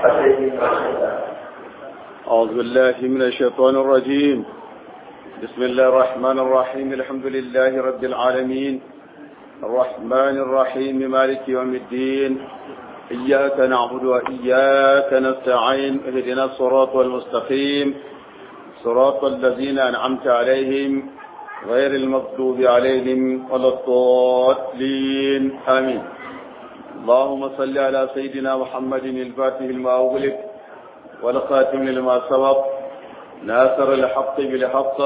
أعوذ بالله من الشيطان الرجيم بسم الله الرحمن الرحيم الحمد لله رب العالمين الرحمن الرحيم مالك يوم الدين إياك نعبد وإياك نستعين اهدنا الصراط المستقيم صراط الذين أنعمت عليهم غير المغضوب عليهم ولا الضالين آمين اللهم صل على سيدنا محمد الفاتح لما أغلق والخاتم لما سبق ناصر الحق بالحق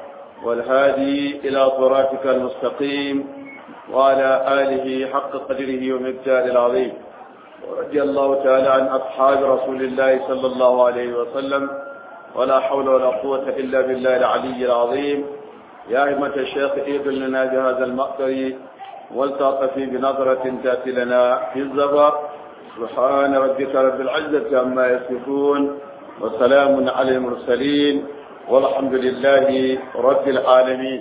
والهادي إلى صراطك المستقيم وعلى آله حق قدره ومقدار العظيم ورضي الله تعالى عن أصحاب رسول الله صلى الله عليه وسلم ولا حول ولا قوة إلا بالله العلي العظيم يا أئمة الشيخ إيد لنا بهذا المقدر والتعطفي بنظرة تأتي لنا في الزبر سبحان ربك رب العزة عما يصفون وسلام على المرسلين والحمد لله رب العالمين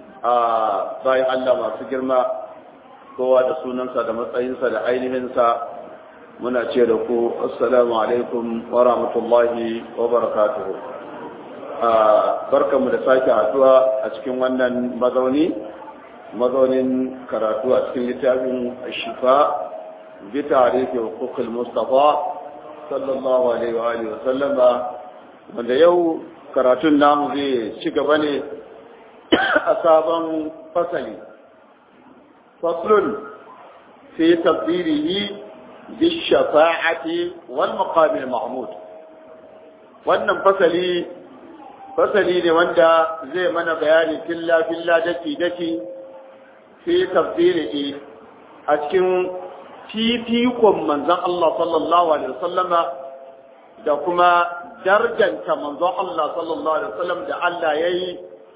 باي Allah masu girma kowa da sunansa da matsayinsa da ainihinsa muna ce da ku assalamu alaikum wa rahmatullahi wa barakatuhu barkanmu da sake haduwa a cikin wannan mazauni mazaunin karatu a cikin littafin shifa bi tarihi hukukul mustafa sallallahu alaihi wa alihi wa sallama wanda yau karatun namu zai ci gaba ne a sabon fasali faslun fi tafsirihi bi shafa'ati wal maqamil mahmud wannan fasali fasali ne wanda zai mana bayani filla filla daki daki fi tafsirihi a cikin fifikon manzon Allah sallallahu alaihi wasallama da kuma darjanta manzon Allah sallallahu alaihi wasallam da Allah yayi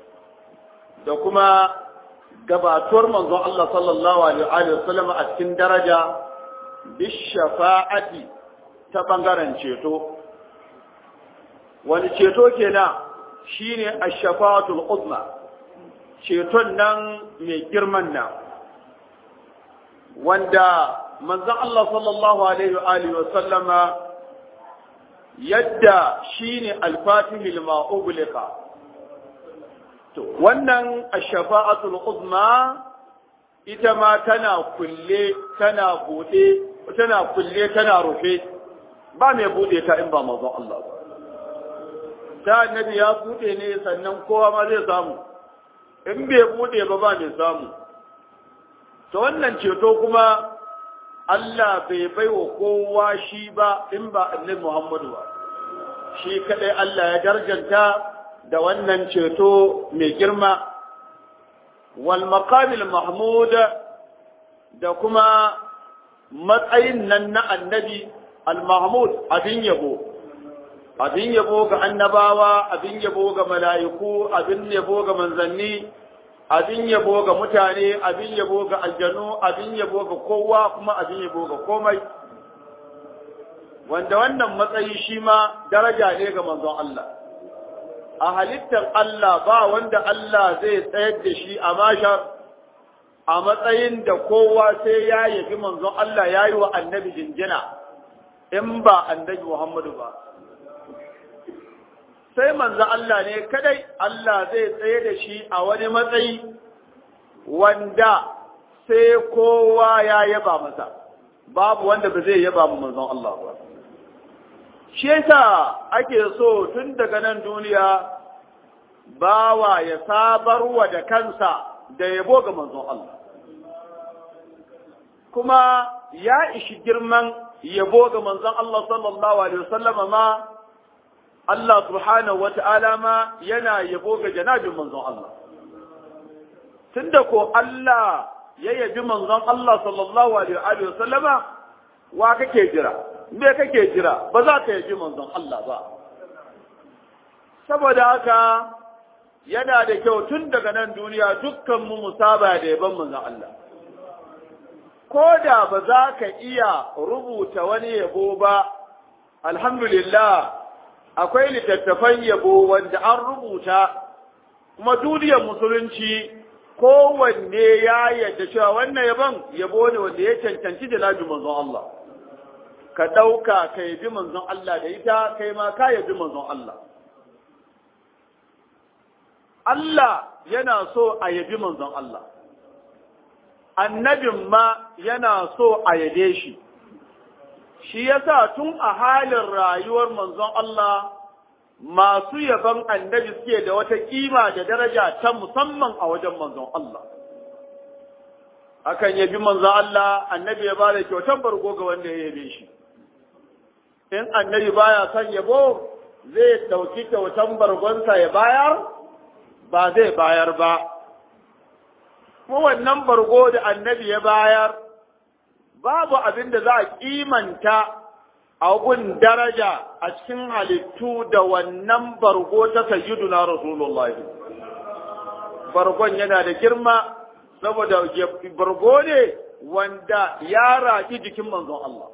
da kuma gabatuwar manzon Allah sallallahu alaihi wasallam a cikin daraja bishafa'ati ta bangaren ceto wani ceto kenan shine ash-shafa'atul uzma ceton nan mai girman nan wanda manzon Allah sallallahu alaihi wa alihi wa sallama yadda shine al-fatih lima ughliqa to wannan ash-shafa'atul uzma ita ma tana kulle tana bude tana kulle tana rufe ba mai bude ta in ba manzon Allah ba ta annabi ya bude ne sannan kowa ma zai samu in bai bude ba ba mai samu to wannan ceto kuma Allah bai bai wa kowa shi ba in ba annabi Muhammadu ba shi kadai Allah ya darjanta da wannan ceto mai girma wal maqamil mahmud da kuma matsayin nan na annabi al mahmud abin yabo abin yabo ga annabawa abin yabo ga mala'iku abin yabo ga manzanni abin yabo ga mutane abin yabo ga aljanu abin yabo ga kowa kuma abin yabo ga komai wanda wannan matsayi shi ma daraja ne ga manzon Allah a halittar Allah ba wanda Allah zai tsayar da shi a mashar a matsayin da kowa sai ya yabi manzon Allah ya yi wa annabi jinjina in ba annabi Muhammadu ba sai manzo Allah ne kadai Allah zai tsaye da shi a wani matsayi wanda sai kowa ya yaba masa babu wanda ba zai yaba manzon Allah ba shi yasa ake so tun daga nan duniya bawa ya sabarwa da kansa da yabo ga manzon Allah kuma ya ishi girman yabo ga manzon Allah sallallahu alaihi wasallama ma Allah subhanahu wata'ala ma yana yabo ga janabin manzon Allah. Tunda ko Allah ya yabi manzon Allah sallallahu alaihi wa sallama wa kake jira? Me kake jira? Ba za ka yabi manzon Allah ba. Saboda haka yana da kyau tun daga nan duniya dukkan mu musaba da yaban manzon Allah. Ko da ba za ka iya rubuta wani yabo ba, alhamdulillah akwai littattafan yabo wanda an rubuta kuma duniyar musulunci kowanne ya yadda cewa wannan yabon yabo ne wanda ya cancanci da nabi manzon Allah ka ɗauka ka yabi manzon Allah da ita kai ma ka yabi manzon Allah Allah yana so a yabi manzon Allah annabin ma yana so a yabe shi shi yasa tun a halin rayuwar manzon Allah masu yaban annabi suke da wata kima da daraja ta musamman a wajen manzon Allah akan yabi manzon Allah annabi ya bada kyautar bargo ga wanda ya yabe shi in annabi baya son yabo zai dauki kyautar bargonsa ya bayar ba zai bayar ba kuma wannan bargo da annabi ya bayar babu abin da za a kimanta a gun daraja a cikin halittu da wannan bargo ta sayyiduna Rasulullah. Bargon yana da girma saboda bargo ne wanda ya raƙi jikin manzon Allah.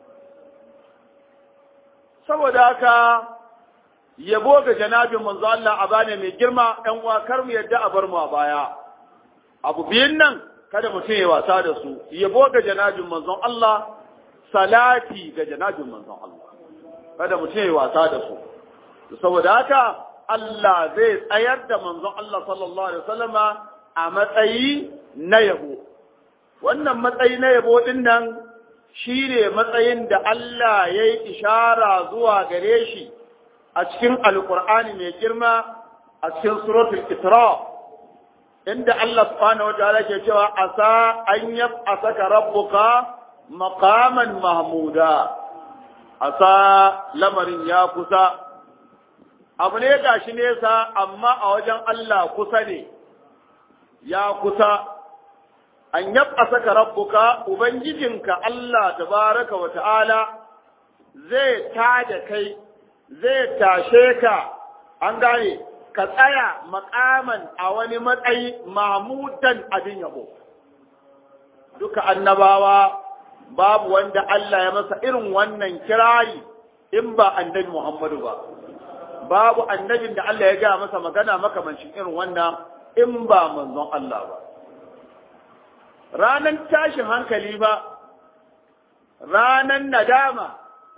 Saboda haka yabo ga janabin manzon Allah a bane mai girma ‘yan uwa kar mu yadda a bar mu a baya. Abu biyun nan kada mutum ya wasa da su, yabo ga janabin manzon Allah salati ga janabin manzon Allah kada mutum ya wasa da su saboda haka Allah zai tsayar da manzon Allah sallallahu alaihi wasallama a matsayi na yabo wannan matsayi na yabo din nan shine matsayin da Allah ya yi ishara zuwa gare shi a cikin alkur'ani mai girma a cikin suratul isra inda Allah subhanahu wa ta'ala ke cewa asa an yab'asaka rabbuka maqaman mahmuda asa lamarin ya kusa abu ne gashi nesa amma a wajen Allah kusa ne ya kusa an yab'asaka rabbuka ubangijinka Allah tabaraka wa ta'ala zai tada kai zai tashe ka an gane ka tsaya makaman a wani matsayi mahmudan abin yabo duka annabawa babu wanda Allah ya masa irin wannan kirari in ba annabi Muhammadu ba babu annabin da Allah ya ga masa magana makamancin irin wannan in ba manzon Allah ba ranan tashin hankali ba ranan nadama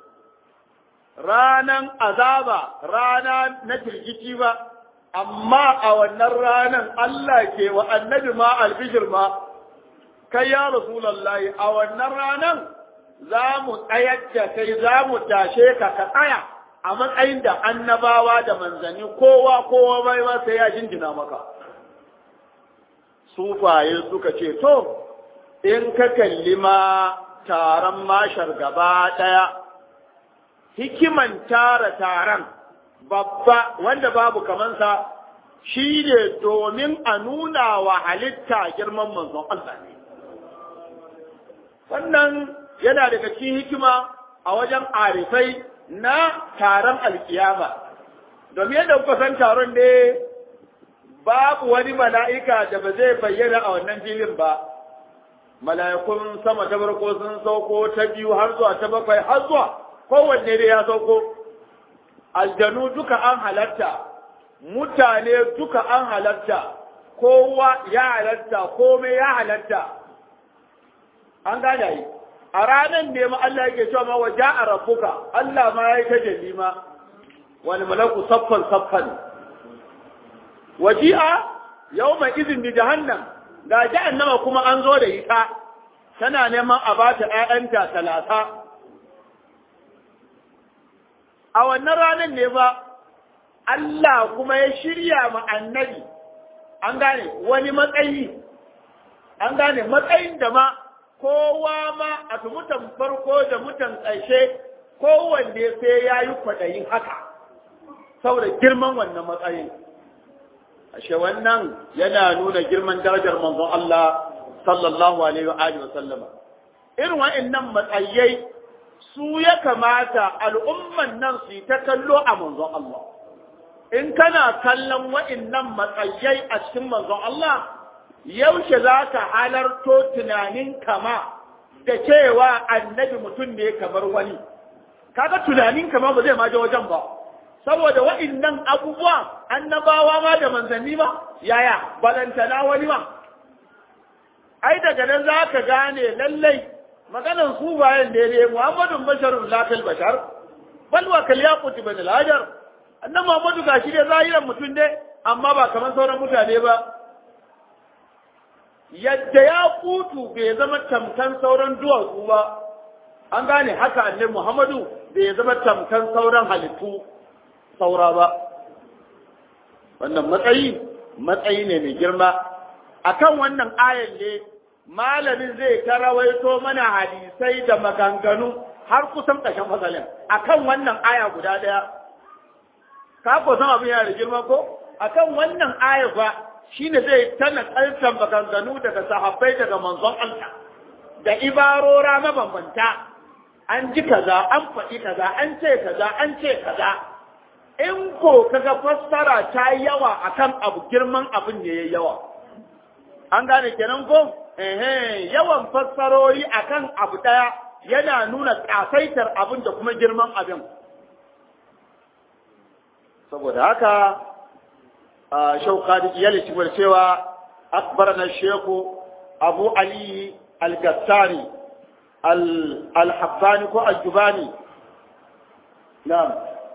ranan azaba rana na firgici ba amma a wannan ranan Allah ke wa annabi ma albishir ma kai ya rasulallahi a wannan ranan za mu tsayar da kai za mu tashe ka ka tsaya a matsayin da annabawa da manzanni kowa kowa bai ba sai ya jinjina maka sufaye suka ce to in ka kalli ma taron mashar gaba ɗaya hikiman tara taron babba wanda babu kamansa shi ne domin a nuna wa halitta girman manzon Allah ne wannan yana daga cikin hikima a wajen arifai na taron alkiyama domin yadda kuka san taron ne babu wani mala'ika da ba zai bayyana a wannan filin ba mala'ikun sama ta farko sun sauko ta biyu har zuwa ta bakwai har zuwa kowanne dai ya sauko aljanu duka an halatta mutane duka an halatta kowa ya halatta komai ya halatta an gane yi a ranar ne ma Allah yake cewa ma waje a rabbuka Allah ma ya yi ta jalima wani malaku saffan saffan waji'a yau mai izin da jahannam ga jahannama kuma an zo da ita tana neman a ba ta ‘ya'yanta talata a wannan ranar ne ba Allah kuma ya shirya ma annabi an gane wani matsayi an gane matsayin da ma kowa ma a mutan farko da mutan ƙarshe kowanne sai ya yi kwaɗayin haka saboda girman wannan matsayin ashe wannan yana nuna girman darajar manzon Allah sallallahu alaihi wa alihi wa sallama irin wa'annan matsayai su ya kamata al'umman nan su yi ta kallo a manzon Allah in kana kallon wa'annan matsayai a cikin manzon Allah yaushe za ka halarto tunanin kama da cewa annabi mutum ne kamar wani kaga tunanin kama ba zai ma je wajen ba saboda wa'innan abubuwa annabawa ma da manzanni ma yaya balantana wani ma ai daga nan za ka gane lallai maganan su bayan daidai Muhammadun basharun lafil bashar bal wa kal yaqut bin al-hajar annan Muhammadu gashi dai zahiran mutum dai amma ba kamar sauran mutane ba yadda ya kutu bai zama tamkan sauran duwatsu ba an gane haka annabi Muhammadu bai zama tamkan sauran halittu saura ba wannan matsayi matsayi ne mai girma akan wannan ayan ne malamin zai ta rawaito mana hadisai da maganganu har kusan ƙarshen fasalin akan wannan aya guda ɗaya ka ko san abin yana da girma ko akan wannan aya fa shine zai tana kaltan maganganu daga sahabbai daga manzon Allah da ibarora mabambanta an ji kaza an faɗi kaza an ce kaza an ce kaza in ko kaga fassara ta yawa akan abu girman abin ne yayi yawa an gane kenan ko eh yawan fassarori akan abu daya yana nuna kasaitar abin da kuma girman abin saboda haka shauka da iyali cikin cewa akbarana sheku abu ali al-gassari al-habbani ko al-jubani na'am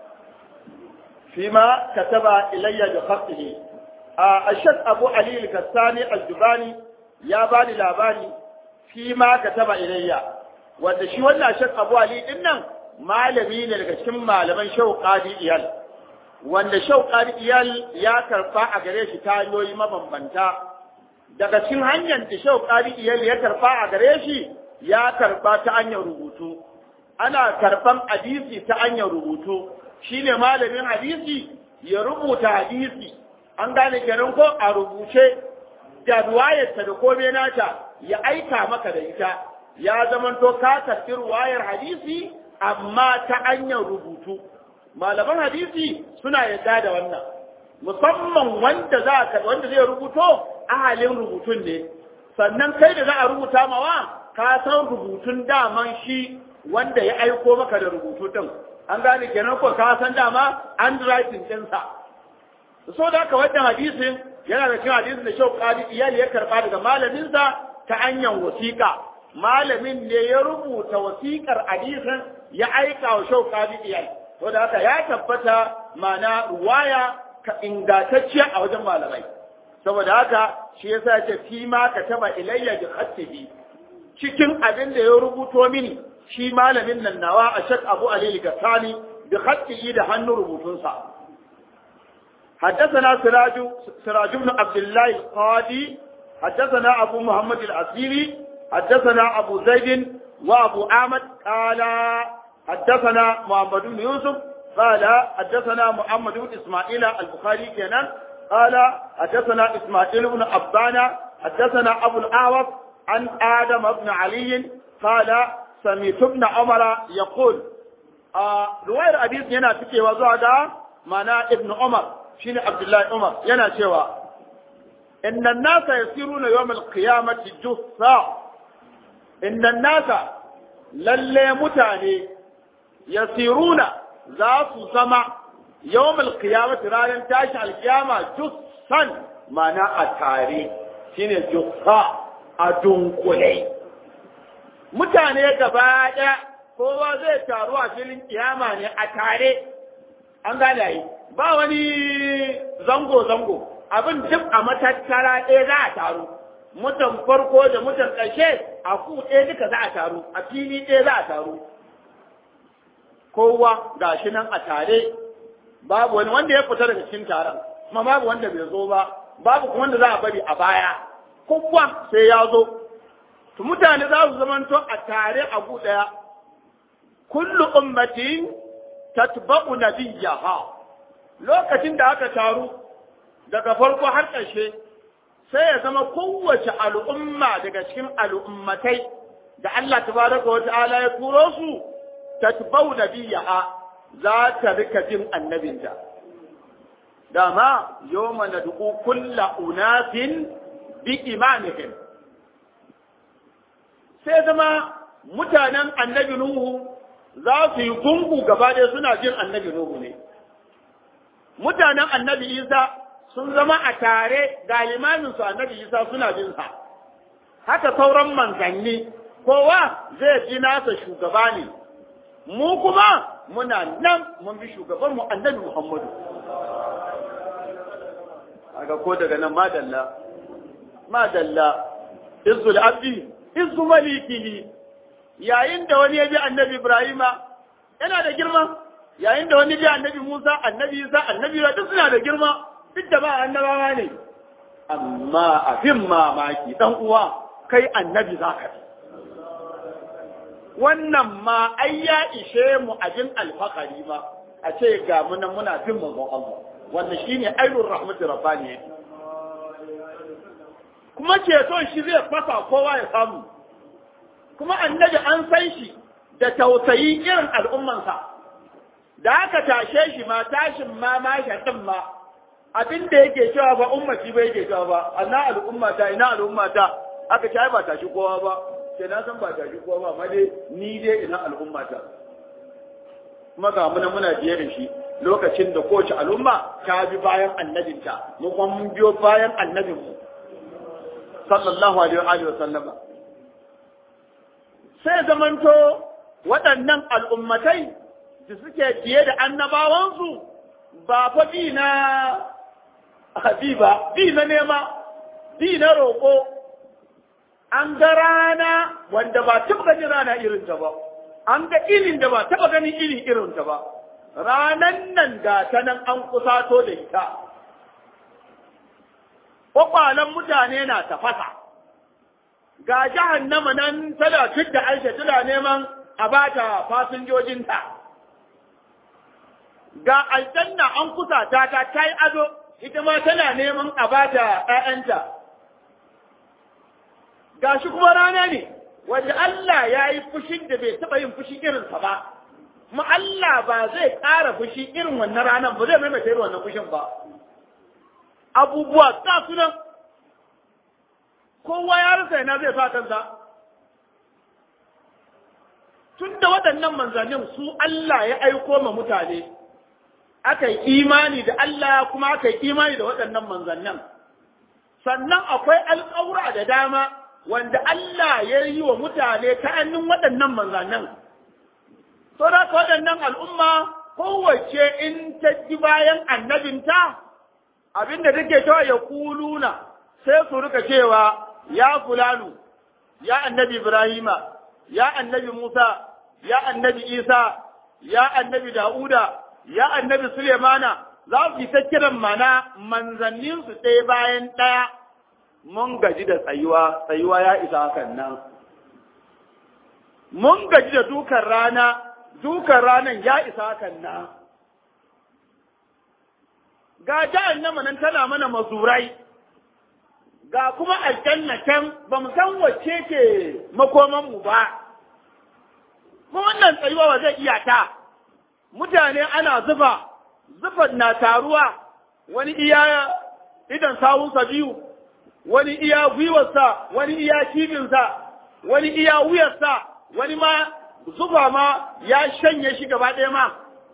فيما كتب إلي بخطه الشيخ أبو علي الكساني الجباني يا باني لا باني فيما كتب إلي wanda shi wannan shek Abu Ali din nan malami ne daga cikin malaman Shehu Qadi Iyal wanda Shehu Qadi Iyal ya karfa a gare shi ta hanyoyi mabambanta daga cikin hanyar da Shehu Qadi Iyal ya karfa a gare shi ya karba ta hanyar rubutu ana karban hadisi ta hanyar rubutu shine malamin hadisi ya rubuta hadisi an gane kenan ko a rubuce da ruwayarsa da komai nata ya aika maka da ita ya zamanto ka tafi ruwayar hadisi amma ta hanyar rubutu malaman hadisi suna yadda da wannan musamman wanda za ka wanda zai rubuto ahalin rubutun ne sannan kai da za a rubuta mawa ka san rubutun daman shi wanda ya aiko maka da rubutu din an gane kenan ko ka san dama handwriting ɗinsa so da haka wannan hadisin yana da cikin hadisin da shau kadi iyali ya karba daga malaminsa ta hanyar wasiƙa malamin ne ya rubuta wasiƙar hadisin ya aika wa shau kadi iyali to da haka ya tabbata mana ruwaya ka ingantacciya a wajen malamai saboda haka shi yasa ya ce fi ma ka taba ilayya bi khatihi cikin abin da ya rubuto mini shi malamin nan nawa a shak abu alili gasani bi khatihi da hannun rubutunsa حدثنا سراج سراج بن عبد الله القاضي حدثنا أبو محمد الأسيري حدثنا أبو زيد وأبو أحمد قال حدثنا محمد بن يوسف قال حدثنا محمد بن إسماعيل البخاري كان قال حدثنا إسماعيل بن أبان حدثنا أبو الأعوص عن آدم بن علي قال سمعت ابن عمر يقول آه رواية حديث هنا تكي وزعدا معنى ابن عمر شين عبد الله عمر ينا شوى إن الناس يسيرون يوم القيامة جثا إن الناس للي متاني يسيرون ذات سمع يوم القيامة رانا تاشع القيامة جثا معنى أتاري شين جثا أدنقلي mutane gaba ɗaya kowa zai taru a filin kiyama ne a tare an gane yi ba wani zango-zango abin duk a matattara ɗaya za a taru mutan farko da mutan ƙarshe a ku ɗaya duka za a taru a fili ɗaya za a taru kowa ga shi nan a tare babu wani wanda ya fita daga cikin taron kuma babu wanda bai zo ba babu kuma wanda za a bari a baya kowa sai ya zo to mutane za su zamanto a tare a gu ɗaya kullu ummatin tatba'u nabiyyaha lokacin da aka taru daga farko har ƙarshe sai ya zama kowace al'umma daga cikin al'ummatai da Allah tabaraka wa ta'ala ya turo su tatba'u nabiyyaha za ta rika jin annabinta dama yawma nad'u kulla unasin bi imamihim sai zama mutanen annabi Nuhu za su yi gungu gaba ɗaya suna jin annabi Nuhu ne. Mutanen annabi Isa sun zama a tare ga limaminsu annabi Isa suna jin sa. Haka sauran manzanni kowa zai ji nasa shugaba ne mu kuma muna nan mun bi shugaban mu annabi Muhammadu aga ko daga nan madalla madalla izzul abdi izzu malikihi yayin da wani ya bi annabi Ibrahima yana da girma yayin da wani bi annabi Musa annabi Isa annabi duk suna da girma duk da ba annabawa ne amma abin mamaki dan uwa kai annabi zaka bi wannan ma ai ya ishe mu abin alfakari ma a ce ga mu nan muna bin manzon Allah wannan shine ainur rahmatu rabbani kuma ceton shi zai fasa kowa ya samu kuma annabi an san shi da tausayi irin al'ummansa da aka tashe shi ma tashin ma ma shaɗin ma abin da yake cewa ba ummati ba yake cewa ba anna al'ummata ina al'ummata aka ce ba tashi kowa ba sai na san ba tashi kowa ba amma dai ni dai ina al'ummata kuma ga muna muna biye da shi lokacin da kowace al'umma ta bi bayan annabinta mu kuma mun biyo bayan annabinmu sallallahu alaihi wa sallama sai zamanto waɗannan al'ummatai da suke biye da annabawansu ba fa bi na bi ba bi na nema bi na roƙo an ga rana wanda ba taɓa ganin rana irin ta ba an ga irin da ba taɓa ganin irin irin ta ba ranan nan ga ta nan an kusato da ita kwakwalen mutane na tafasa ga jahannama nan tana da aisha tana neman a bata fasinjojinta ga aljanna an kusa ta ta ta yi ado ita ma tana neman a bata ‘ya'yanta ga shi kuma rana ne wanda Allah ya yi fushin da bai taɓa yin fushi irinsa ba kuma Allah ba zai ƙara fushi irin wannan ranar ba zai maimaita irin wannan fushin ba abubuwa ta sunan kowa ya rasa yana zai sa kansa tun da waɗannan manzannin su Allah ya aiko ma mutane aka yi imani da Allah kuma aka yi imani da waɗannan manzannin sannan akwai alƙawura da dama wanda Allah ya yi wa mutane ta hannun waɗannan manzannin to da waɗannan al'umma kowace in ta ji bayan annabinta abinda take cewa ya kuluna sai su rika cewa ya fulanu ya annabi Ibrahima ya annabi Musa ya annabi Isa ya annabi Da'uda ya annabi Sulemana za su yi ta kiran mana manzanninsu ɗaya bayan ɗaya mun gaji da tsayuwa tsayuwa ya isa hakan nan mun gaji da dukan rana dukan ranan ya isa hakan nan ga jahannama nan tana mana mazurai ga kuma aljanna can ba mu san wacce ke makoman mu ba kuma wannan tsayuwa ba zai iya ta mutane ana zufa zufan na taruwa wani iya idan sawunsa biyu wani iya gwiwarsa wani iya cibinsa wani iya wuyarsa wani ma zufa ma ya shanye shi gaba ɗaya ma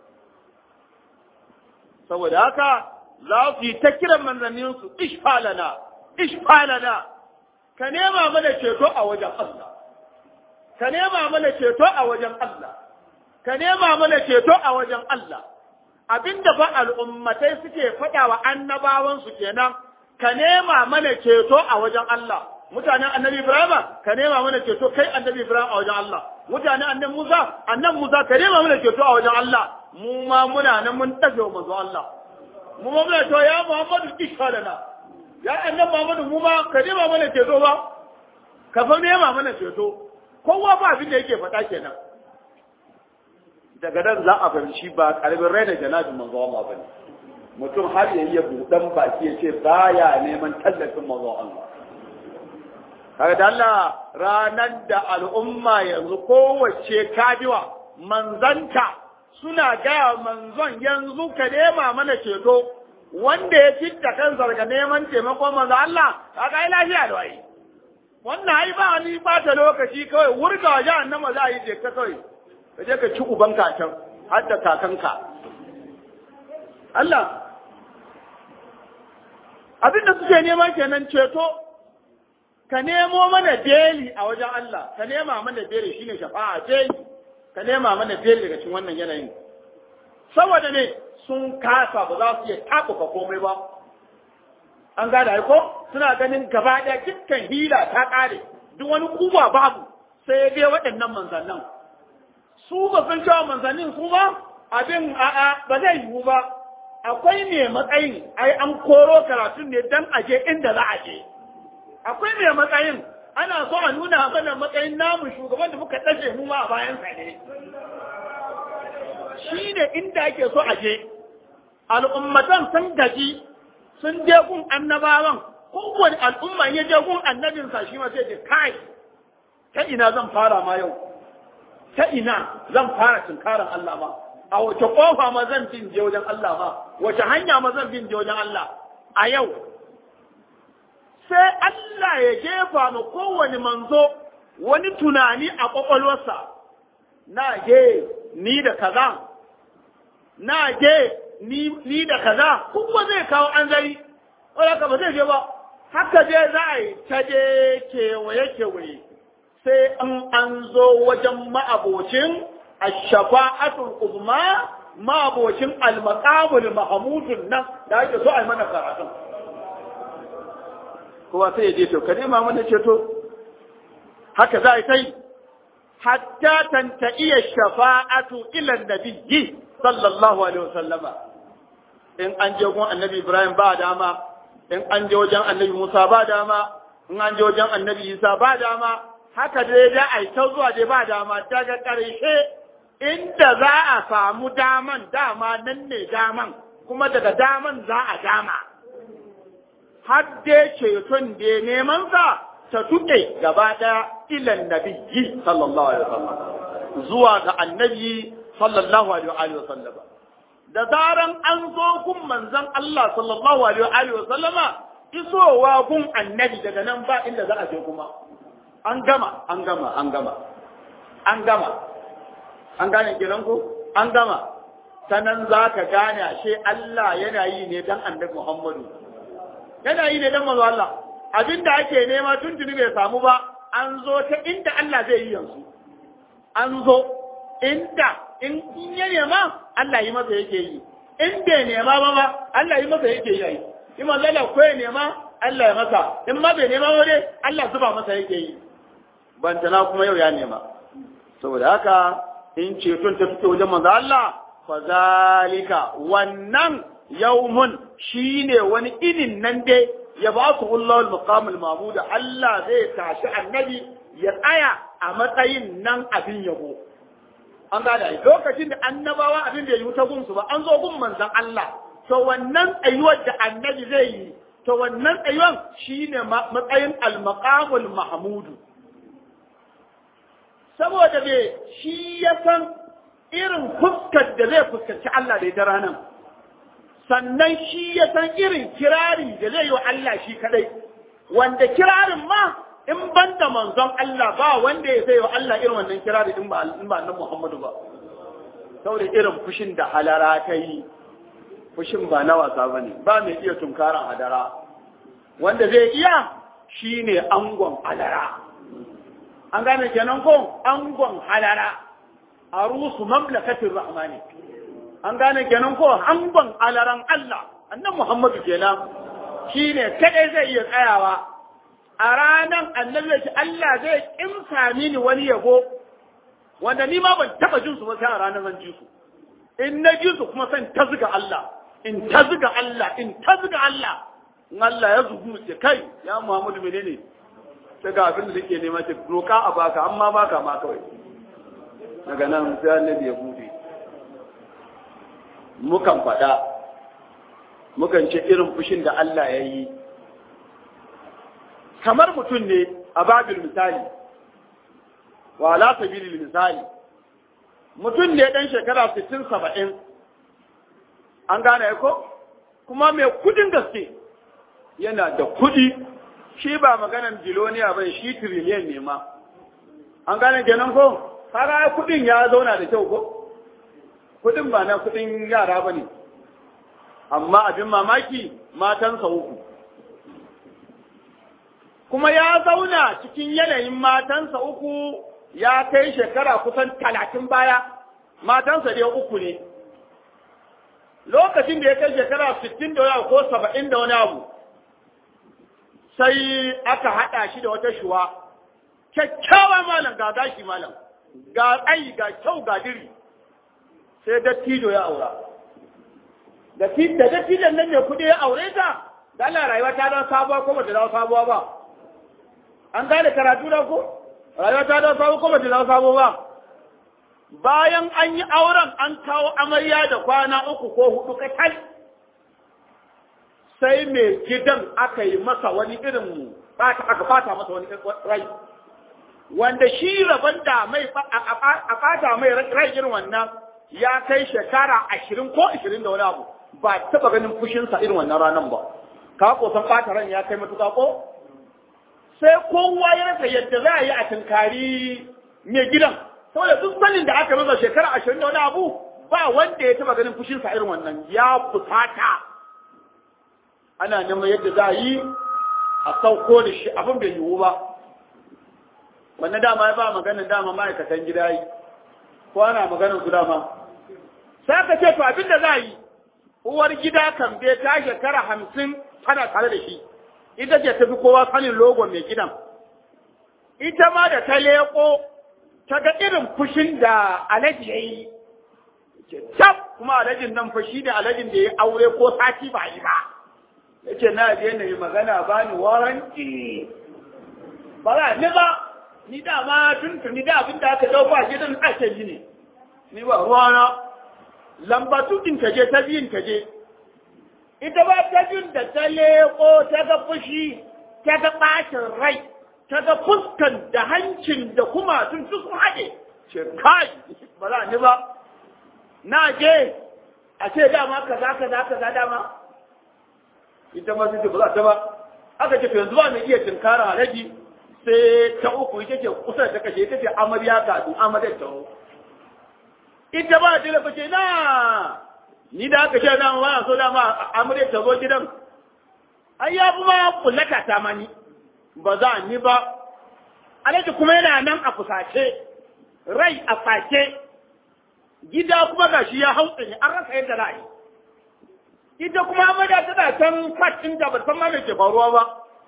saboda haka za su yi ta kiran manzanninsu ishfalana ishfalana ka nema mana ceto a wajen Allah ka nema mana ceto a wajen Allah ka nema mana ceto a wajen Allah abinda fa al'ummatai suke faɗa wa annabawansu kenan ka nema mana ceto a wajen Allah mutanen annabi Ibrahim ka nema mana ceto kai annabi Ibrahim a wajen Allah mutanen annabi Musa annabi Musa ka nema mana ceto a wajen Allah mu ma muna nan mun tafi wa manzo Allah mu ma muna to ya Muhammadu ishadana ya annabi Muhammadu mu ma ka nema mana ceto ba ka fa nema mana ceto kowa ba abin da yake faɗa kenan daga nan za a fahimci ba karbin raina janabin manzo Allah bane mutum har ya iya buɗan baki ya ce baya neman tallafin manzo Allah kaga da Allah ranar da al'umma yanzu kowace kabiwa manzanta suna gaya manzon yanzu ka nema mana ceto wanda ya citta kansa daga neman taimakon manzo Allah kaga ai lafiya da wai wannan ai ba ni ba ta lokaci kawai wurga wa jahannama za a yi je ka kawai ka je ka ci uban kakan har da kakanka Allah abin da suke neman kenan ceto ka nemo mana beli a wajen Allah ka nema mana beli shine shafa'a beli ka nema mana beli daga cikin wannan yanayin saboda ne sun kasa ba za su iya tabuka komai ba an gada ai ko suna ganin gaba ɗaya dukkan hila ta ƙare duk wani kuba babu sai dai waɗannan manzannin su ba sun cewa manzannin su ba abin a'a ba zai yiwu ba akwai mai matsayin ai an koro karatun ne dan aje inda za a je akwai mai matsayin ana so a nuna mana matsayin namu shugaban da muka ɗaje mu ma a bayan sa ne shi ne inda ake so a je al'ummatan sun gaji sun je gun annabawan kowane al'umma ya je gun annabinsa shi ma sai ce kai ta ina zan fara ma yau ta ina zan fara tunkaran Allah ma a wace kofa ma zan bin je wajen Allah ma wace hanya ma zan bin je wajen Allah a yau sai Allah ya jefa ma kowane manzo wani tunani a kwakwalwarsa na je ni da kaza na je ni, ni da kaza kuma zai kawo an zari wadda ba zai je ba haka je za a yi ta je kewaye-kewaye sai an an zo wajen ma'abocin ashafa'atul uzma ma'abocin al-maqamul mahmudun nan da ake so a yi mana karatun kowa sai ya je to ka nema mana ceto haka za a yi sai hatta tanta iya shafa'atu ila nabiyyi sallallahu alaihi wasallama in an je gun annabi ibrahim ba dama in an je wajen annabi musa ba dama in an je wajen annabi isa ba dama haka dai da ai ta zuwa dai ba dama daga ƙarshe inda za a samu daman dama nan ne daman kuma daga daman za a dama har dai ceton da neman sa ta tuke gaba ɗaya ilan nabiyyi sallallahu alaihi wasallam zuwa ga annabi sallallahu alaihi wasallam da zaran an zo gun manzon Allah sallallahu alaihi wasallama isowa gun annabi daga nan ba inda za a je kuma an gama an gama an gama an gama an gane kiran ku an gama sanan za ka gane ashe Allah yana yi ne dan annabi Muhammadu yana yi ne dan manzo Allah abinda ake nema tuntuni bai samu ba an zo ta inda Allah zai yi yanzu an zo inda in ya nema Allah yi masa yake yi in bai nema ba ba Allah yi masa yake yi in manzo Allah ko ya nema Allah ya masa in ma bai nema ba dai Allah zuba masa yake yi bantana kuma yau ya nema saboda haka in ceton ta fito wajen manzo Allah fa zalika wannan yawmun shine wani inin nan dai ya ba su Allahul maqamul mahmud Allah zai tashi annabi ya tsaya a matsayin nan abin yabo an gada lokacin da annabawa abin da ya yi ta gunsu ba an zo gun manzon Allah to wannan tsayuwar da annabi zai yi to wannan tsayuwar shine matsayin al-maqamul mahmudu saboda me shi ya san irin fuskar da zai fuskanci Allah da ita ranar sannan shi ya san irin kirari da zai yi wa Allah shi kadai wanda kirarin ma in ban da manzon Allah ba wanda ya sai wa Allah irin wannan kirari in ba in ba nan Muhammadu ba saboda irin fushin da halara ta yi fushin ba na wasa bane ba mai iya tunkaran hadara wanda zai iya shine angon halara an gane kenan ko angon halara arusu mamlakatin rahmani an gane kenan ko angon alaran Allah annan Muhammadu kenan shine kadai zai iya tsayawa a ranan annabi ya Allah zai kimsa mini wani yabo wanda ni ma ban taba jin su ba sai a ranar zan ji su in na ji su kuma san ta zuga Allah in ta zuga Allah in ta zuga Allah in Allah ya zugu ce kai ya Muhammadu menene sai ga abin da take nema ce roka a baka amma baka ma kawai daga nan sai annabi ya bude mukan faɗa mukan ce irin fushin da Allah ya yi kamar mutum ne a babil misali wa ala sabilil misali mutum ne dan shekara 60 70 an gane ko kuma mai kudin gaske yana da kudi shi ba maganan biloniya ba shi trillion ne ma an gane kenan ko kaga kudin ya zauna da kyau ko kudin ba na kudin yara bane amma abin mamaki matansa uku kuma ya zauna cikin yanayin matansa uku ya kai shekara kusan talatin baya matansa dai uku ne lokacin da ya kai shekara sittin da wani abu ko saba'in da wani abu sai aka haɗa shi da wata shuwa kyakkyawa malam ga gashi malam ga tsayi ga kyau ga diri sai dattijo ya aura da dattijon nan ne kuɗi ya aure ta da Allah rayuwa ta dawo sabuwa ko bata dawo sabuwa ba an gane karatu da ko rayuwa ta dawo sabuwa ko bata dawo sabuwa ba bayan an yi auren an kawo amarya da kwana uku ko hudu kacal sai mai gidan aka yi masa wani irin aka fata masa wani rai wanda shi rabon da mai a fata mai rai irin wannan ya kai shekara ashirin ko ashirin da wani abu ba taba ganin fushinsa irin wannan ranar ba ka ko san fata ran ya kai matuka ko sai kowa ya rasa yadda za a yi a tunkari mai gidan saboda duk sanin da aka masa shekara ashirin da wani abu ba wanda ya taba ganin fushinsa irin wannan ya fusata ana neman yadda za a yi a sauko da shi abin bai yiwu ba wannan dama ya ba maganin dama ma'aikatan gida yi ko ana maganin su dama sai ka ce to abin da za a yi uwar gida kan bai ta shekara hamsin tana tare da shi ita ce tafi kowa sanin logon mai gidan ita ma da ta leƙo ta ga irin fushin da alaji ya yi tab kuma alajin nan fa shi da alajin da ya aure ko sati ba yi ba ya ce na je na yi magana ba ni waranti ba za ni ba ni dama tuntuni da abin da aka ɗauka gidan ake yi ne ni ba ruwana lambatu ɗin ta je ta biyun ta je ita ba ta biyun da ta leƙo ta ga fushi ta ga ɓacin rai ta ga fuskan da hancin da kuma sun su sun haɗe ce kai ba za ni ba na je a ce dama kaza kaza kaza dama ita ma sai ba za ta ba aka ce to yanzu ba mai iya tinkara halaji sai ta uku ita ce kusa da ta kashe ita ce amarya ka du amarya ta ita ba ta lafa ce na ni da aka ce dama ba so dama amarya ta zo gidan ai ya fi ma kullata ta mani ba za ni ba alaji kuma yana nan a fusace rai a face gida kuma gashi ya hautsa ne an rasa yadda za a yi ita kuma amarya tana can kwatin da ba san ma me ke faruwa ba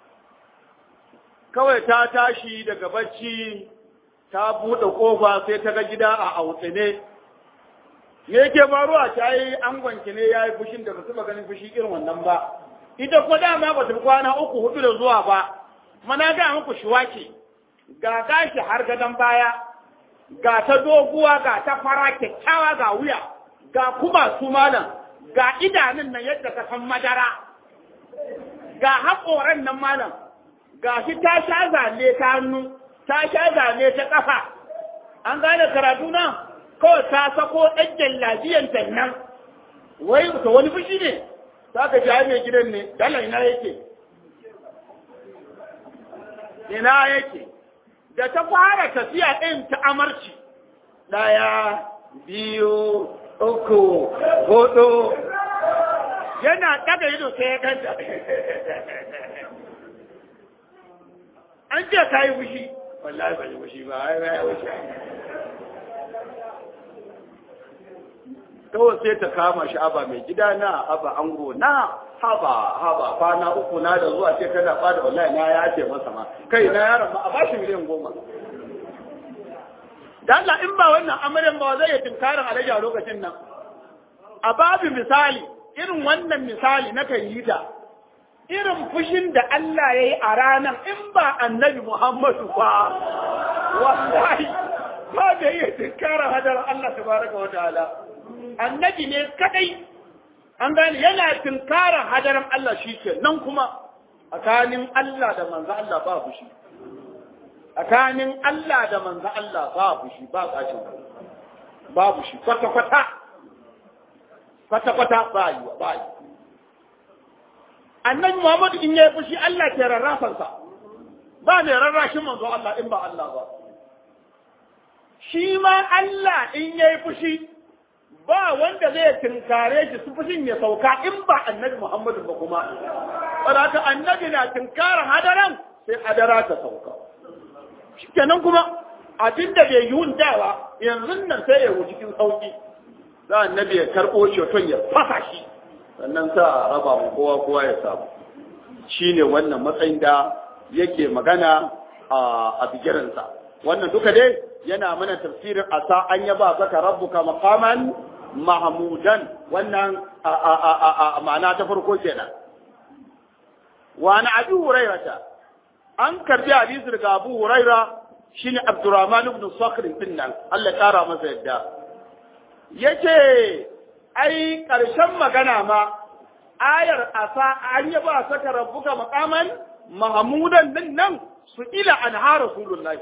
kawai ta tashi daga bacci ta buɗe ƙofa sai ta ga gida a autsine me yake faruwa ta yi angonki ne ya yi fushin da ba su ganin fushi irin wannan ba ita ko dama ba ta kwana uku hudu da zuwa ba mana ga muku shiwaki ga gashi har gadon baya ga ta doguwa ga ta fara kyakkyawa ga wuya ga kuma su malam ga idanun nan yadda ka san madara ga haƙoran nan malam ga shi ta sha zane ta hannu ta sha zane ta ƙafa an gane karatu na kawai ta sako ɗan jallabiyanta nan wai ta wani fushi ne ta ka ji mai gidan ne dala ina yake ina yake da ta fara tafiya ɗin ta amarci ɗaya biyu uku hudu yana ɗaga ido sai ya ganta an ce ka yi fushi wallahi ba yi fushi ba ai ba yi fushi kawai sai ta kama shi aba mai gida na aba ango na haba haba kwana uku na da zuwa ce kana bada wallahi na ya ce masa ma kai na yaron ma a bashi miliyan goma da Allah in ba wannan amarin ba zai yi tunkarin alaji a lokacin nan a babu misali irin wannan misali na kan yi ta irin fushin da Allah ya yi a ranar in ba annabi Muhammadu ba wallahi ba da yi tunkarin hadar Allah tabaraka wa ta'ala annabi ne kadai an gane yana tunkarin hadarin Allah shi ke nan kuma tsakanin Allah da manzo Allah ba fushi tsakanin Allah da manzo Allah ba fushi ba kacin babu shi kwata-kwata kwata-kwata ba yi ba yi annabi Muhammadu in yayi fushi Allah ke rarrafansa ba mai rarrashin manzo Allah in ba Allah ba shi ma Allah in yayi fushi ba wanda zai tinkare shi su fushin ya sauka in ba annabi Muhammadu ba kuma saboda annabi na tinkara hadaran sai adara ta sauka shikenan kuma abin da bai yi dawa yanzu nan sai ya wuce cikin sauki za annabi ya karɓo ceton ya fasa shi sannan sa a raba mu kowa kowa ya samu shine wannan matsayin da yake magana a bigiransa wannan duka dai yana mana tafsirin asa an yaba zaka rabbuka maqaman mahmudan wannan a ma'ana ta farko kenan wa na abi hurairata an karbi hadisi daga abu huraira shine abdurrahman ibn sakhr bin nan Allah ya kara masa yadda yace ai karshen magana ma ayar asa an yaba saka rabbuka maqaman mahmudan din nan su ila an ha rasulullahi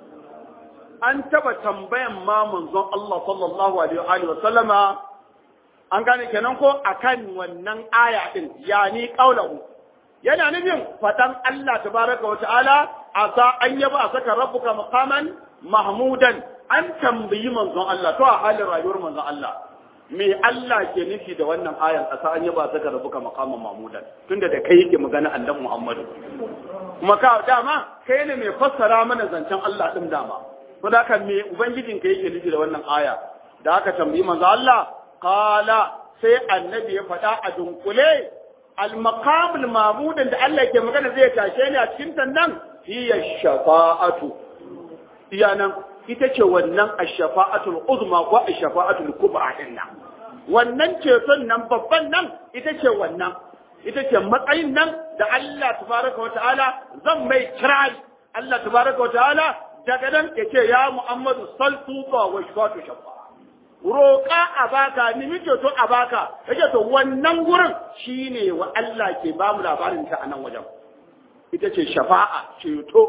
an taba tambayan ma manzon Allah sallallahu alaihi wa sallama an gane kenan ko akan wannan aya din yani qaulahu yana nufin fadan Allah tabaraka wa ta'ala asa an yaba saka rabbuka maqaman mahmudan an tambayi manzon Allah to a halin rayuwar manzon Allah me Allah ke nufi da wannan ayan asa an yaba saka rabbuka maqaman mahmudan tunda da kai yake magana annabi Muhammadu kuma ka dama kai ne mai fassara mana zancen Allah din dama ko da kan me ubangijin ka yake nufi da wannan aya da aka tambayi manzo Allah qala sai annabi ya faɗa a dunkule al-maqam al-mahmud da Allah ke magana zai tashe ni a cikin tannan hiya shafa'atu iya nan ita ce wannan ash-shafa'atul uzma ko ash-shafa'atul kubra din nan wannan ceton nan babban nan ita ce wannan ita ce matsayin nan da Allah tabaraka wa ta'ala zan mai kirari Allah tabaraka wa ta'ala daga nan ya ce ya Muhammadu saltu ba wa shafatu shafa roƙa a baka nimi ceto a baka yake to wannan gurin shine wa Allah ke ba mu labarin ta a nan wajen ita ce shafa'a ceto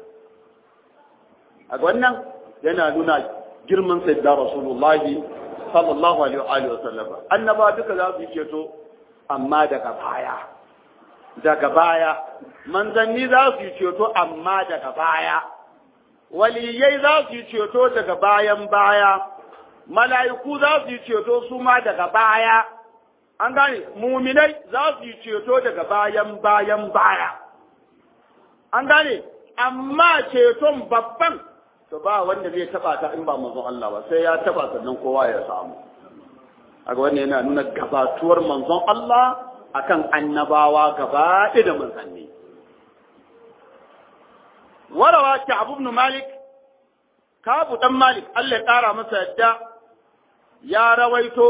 a wannan yana nuna girman sayyidina rasulullahi sallallahu alaihi wa sallam annaba duka za su yi ceto amma daga baya daga baya manzanni za su yi ceto amma daga baya waliyai za su yi ceto daga bayan baya mala'iku za su yi ceto su ma daga baya an gane muminai za su yi ceto daga bayan bayan baya an gane amma ceton babban to ba wanda zai taba ta in ba manzon Allah ba sai ya taba sannan kowa ya samu aga wannan yana nuna gabatuwar manzon Allah akan annabawa gaba da manzanni warawa Ka'ab ibn Malik Ka'ab dan Malik Allah ya kara masa yadda ya rawaito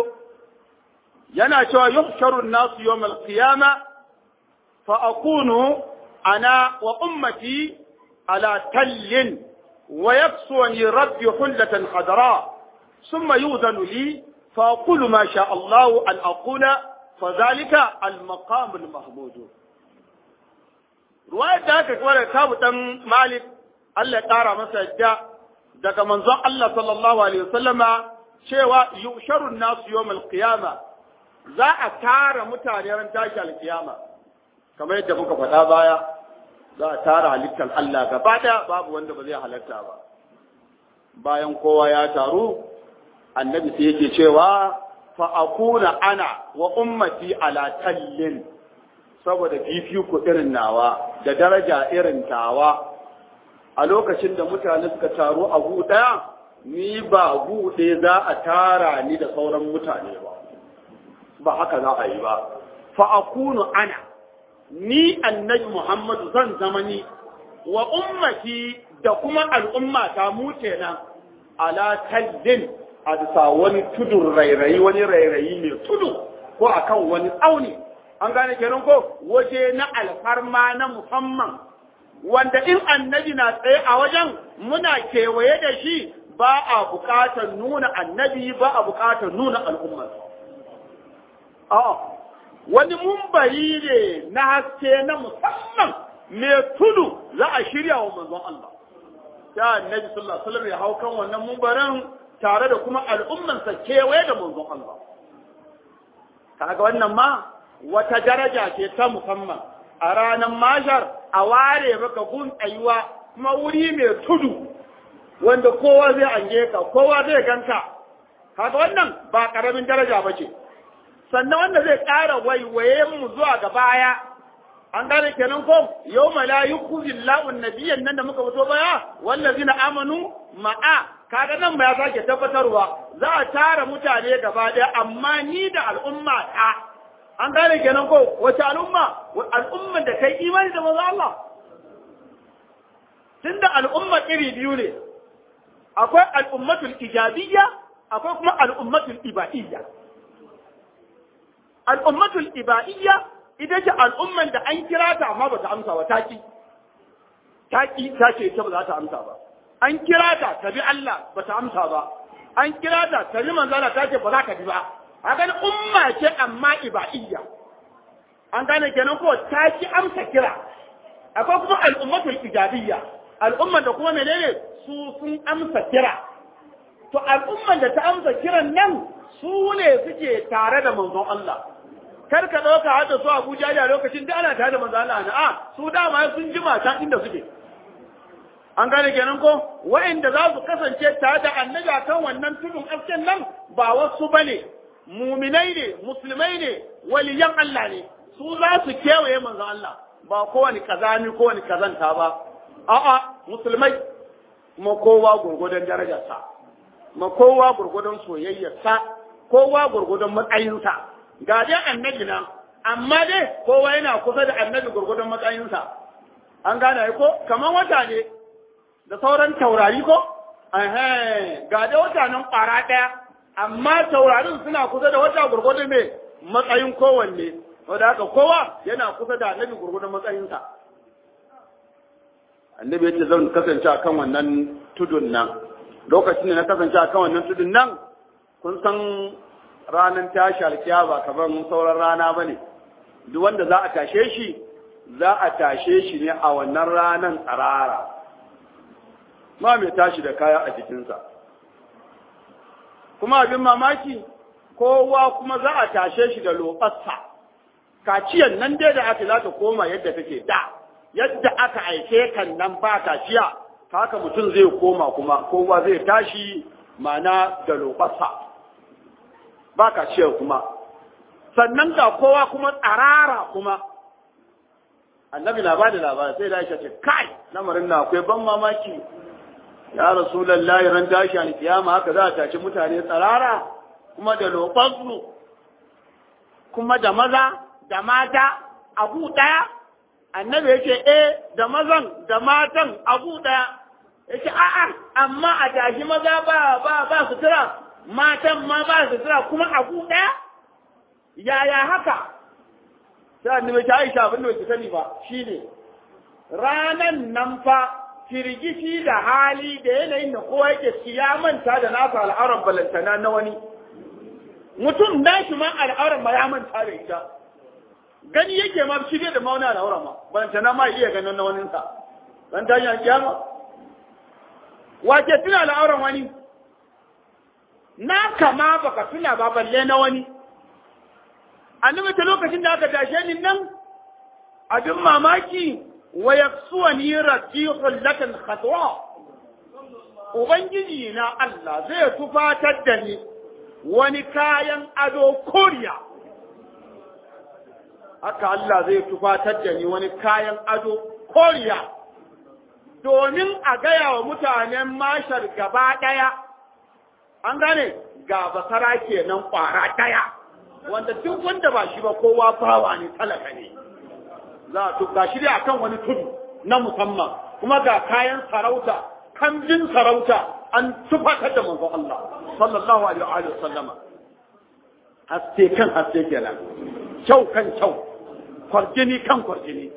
yana cewa yuhsharu an-nas yawm al-qiyama fa akunu ana wa ummati ala tallin wa yaksuni rabbi hullatan khadra thumma yudhanu li fa aqulu ma sha Allah an aqula fa dhalika al-maqam al-mahmud ruwayar da aka kware kabu dan Malik Allah ya kara masa yadda daga manzon Allah sallallahu alaihi wasallama cewa yusharun nasu yawmal qiyama za a tara mutane ran tashi alkiyama kamar yadda muka faɗa baya za a tara halittar Allah gaba ɗaya babu wanda ba zai halatta ba bayan kowa ya taru annabi sai yake cewa fa akuna ana wa ummati ala tallin saboda fifiko irin nawa da daraja irin tawa a lokacin da mutane suka taru a gu ɗaya ni ba gu ɗaya za a tara ni da sauran mutane ba ba haka za a yi ba fa akunu ana ni annabi Muhammadu zan zama ni wa ummati da kuma al'umma ta mu kenan ala tallin a bisa wani tudun rairayi wani rairayi mai tudu ko akan wani tsauni an gane kenan ko waje na alfarma na musamman wanda in annabi na tsaye a wajen muna kewaye da shi ba a bukatar nuna annabi ba a bukatar nuna al'ummar a'a wani mumbari ne na haske na musamman mai tudu za a shirya wa manzon Allah ta annabi sallallahu alaihi wasallam ya hau kan wannan mumbarin tare da kuma al'ummansa kewaye da manzon Allah kaga wannan ma wata daraja ce ta musamman a ranar mashar a ware maka gun tsayuwa kuma wuri mai tudu wanda kowa zai ange ka kowa zai ganka kaga wannan ba karamin daraja ba ce sannan wanda zai ƙara waiwaye mu zuwa ga baya an gane kenan ko yau la yukhzi Allahu nabiyyan nan da muka fito baya wallazina amanu ma'a kaga nan ma ya sake tabbatarwa za a tara mutane gaba daya amma ni da al'umma ta an gane kenan ko wace al'umma al'umman da kai imani da manzo Allah tunda al'umma iri biyu ne akwai al'ummatul ijabiyya akwai kuma al'ummatul ibadiyya al'ummatul ibadiyya ita ce al'umman da an kira ta amma ba ta amsa ba taki taki ta ce ita ba za ta amsa ba an kira ta ta bi Allah ba ta amsa ba an kira ta ta bi manzala ta ce ba za ka bi ba a gani umma ce amma ibadiyya an gane kenan ko ta ki amsa kira akwai kuma al'ummatul ijabiyya al'umman da kuma menene su sun amsa kira to al'umman da ta amsa kiran nan su ne suke tare da manzon Allah kar ka ɗauka hada su Abuja da lokacin da ana tare da manzon Allah na a su dama sun ji mata inda suke an gane kenan ko wa'inda za su kasance tare da annabi kan wannan tudun asken nan ba wasu bane muminai ne musulmai ne waliyan Allah ne su za su kewaye manzon Allah ba kowane kazami kowane kazanta ba a'a musulmai ma kowa gurgudan darajarsa ma kowa gurgudan soyayyarsa kowa gurgudan matsayinsa ga dai annabi nan amma dai kowa yana kusa da annabi gurgudan matsayinsa an gane ko kamar wata ne da sauran taurari ko ga dai wata nan ƙwara ɗaya amma taurarin suna kusa da wata gurgudan mai matsayin kowanne wadda haka kowa yana kusa da annabi gurgudan matsayinsa annabi ya ce zan kasance a kan wannan tudun nan lokacin da na kasance a kan wannan tudun nan kun san ranar tashi alkiya ba kamar sauran rana ba ne duk wanda za a tashe shi za a tashe shi ne a wannan ranar tsarara ma mai tashi da kaya a jikinsa kuma abin mamaki kowa kuma za a tashe shi da lobarsa kaciyan nan dai da aka za ta koma yadda take da yadda aka aike kan nan ba kaciya haka mutum zai koma kuma kowa zai tashi mana da lobarsa ba kaciya kuma sannan ga kowa kuma tsarara kuma annabi na bada labari sai da aisha ce kai lamarin na akwai ban mamaki ya rasulullahi ran tashi a kiyama haka za a tashi mutane tsarara kuma da lobarsu kuma da maza da mata abu ɗaya annabi yake eh da mazan da matan abu ɗaya yake a'a amma a tashi maza ba ba ba sutura matan ma ba sutura kuma abu ɗaya yaya haka sai annabi ta Aisha abin da bai sani ba shine ranan nan fa firgici da hali da yanayin da kowa yake manta da nasa al'auran balantana na wani mutum da shi ma al'auran ma ya manta da ita gani yake ma shi da mauna al'auran ma balantana ma iya ganin na waninsa dan ta yi kiyama wace tuna al'auran wani na kama baka tuna ba balle na wani annabi ta lokacin da aka tashe ni nan abin mamaki wa yaksuwani ratihul lakan khatwa ubangiji na Allah zai tufatar da ni wani kayan ado koriya haka Allah zai tufatar da ni wani kayan ado koriya domin a gaya wa mutanen mashar gaba ɗaya an gane ga basara kenan ƙwara ɗaya wanda duk wanda ba shi ba kowa bawa ne talaka ne za a tuka shi dai akan wani tudu na musamman kuma ga kayan sarauta kambin sarauta an tufatar da manzon Allah sallallahu alaihi wa sallama haske kan haske kenan kyau kan kyau kwarjini kan kwarjini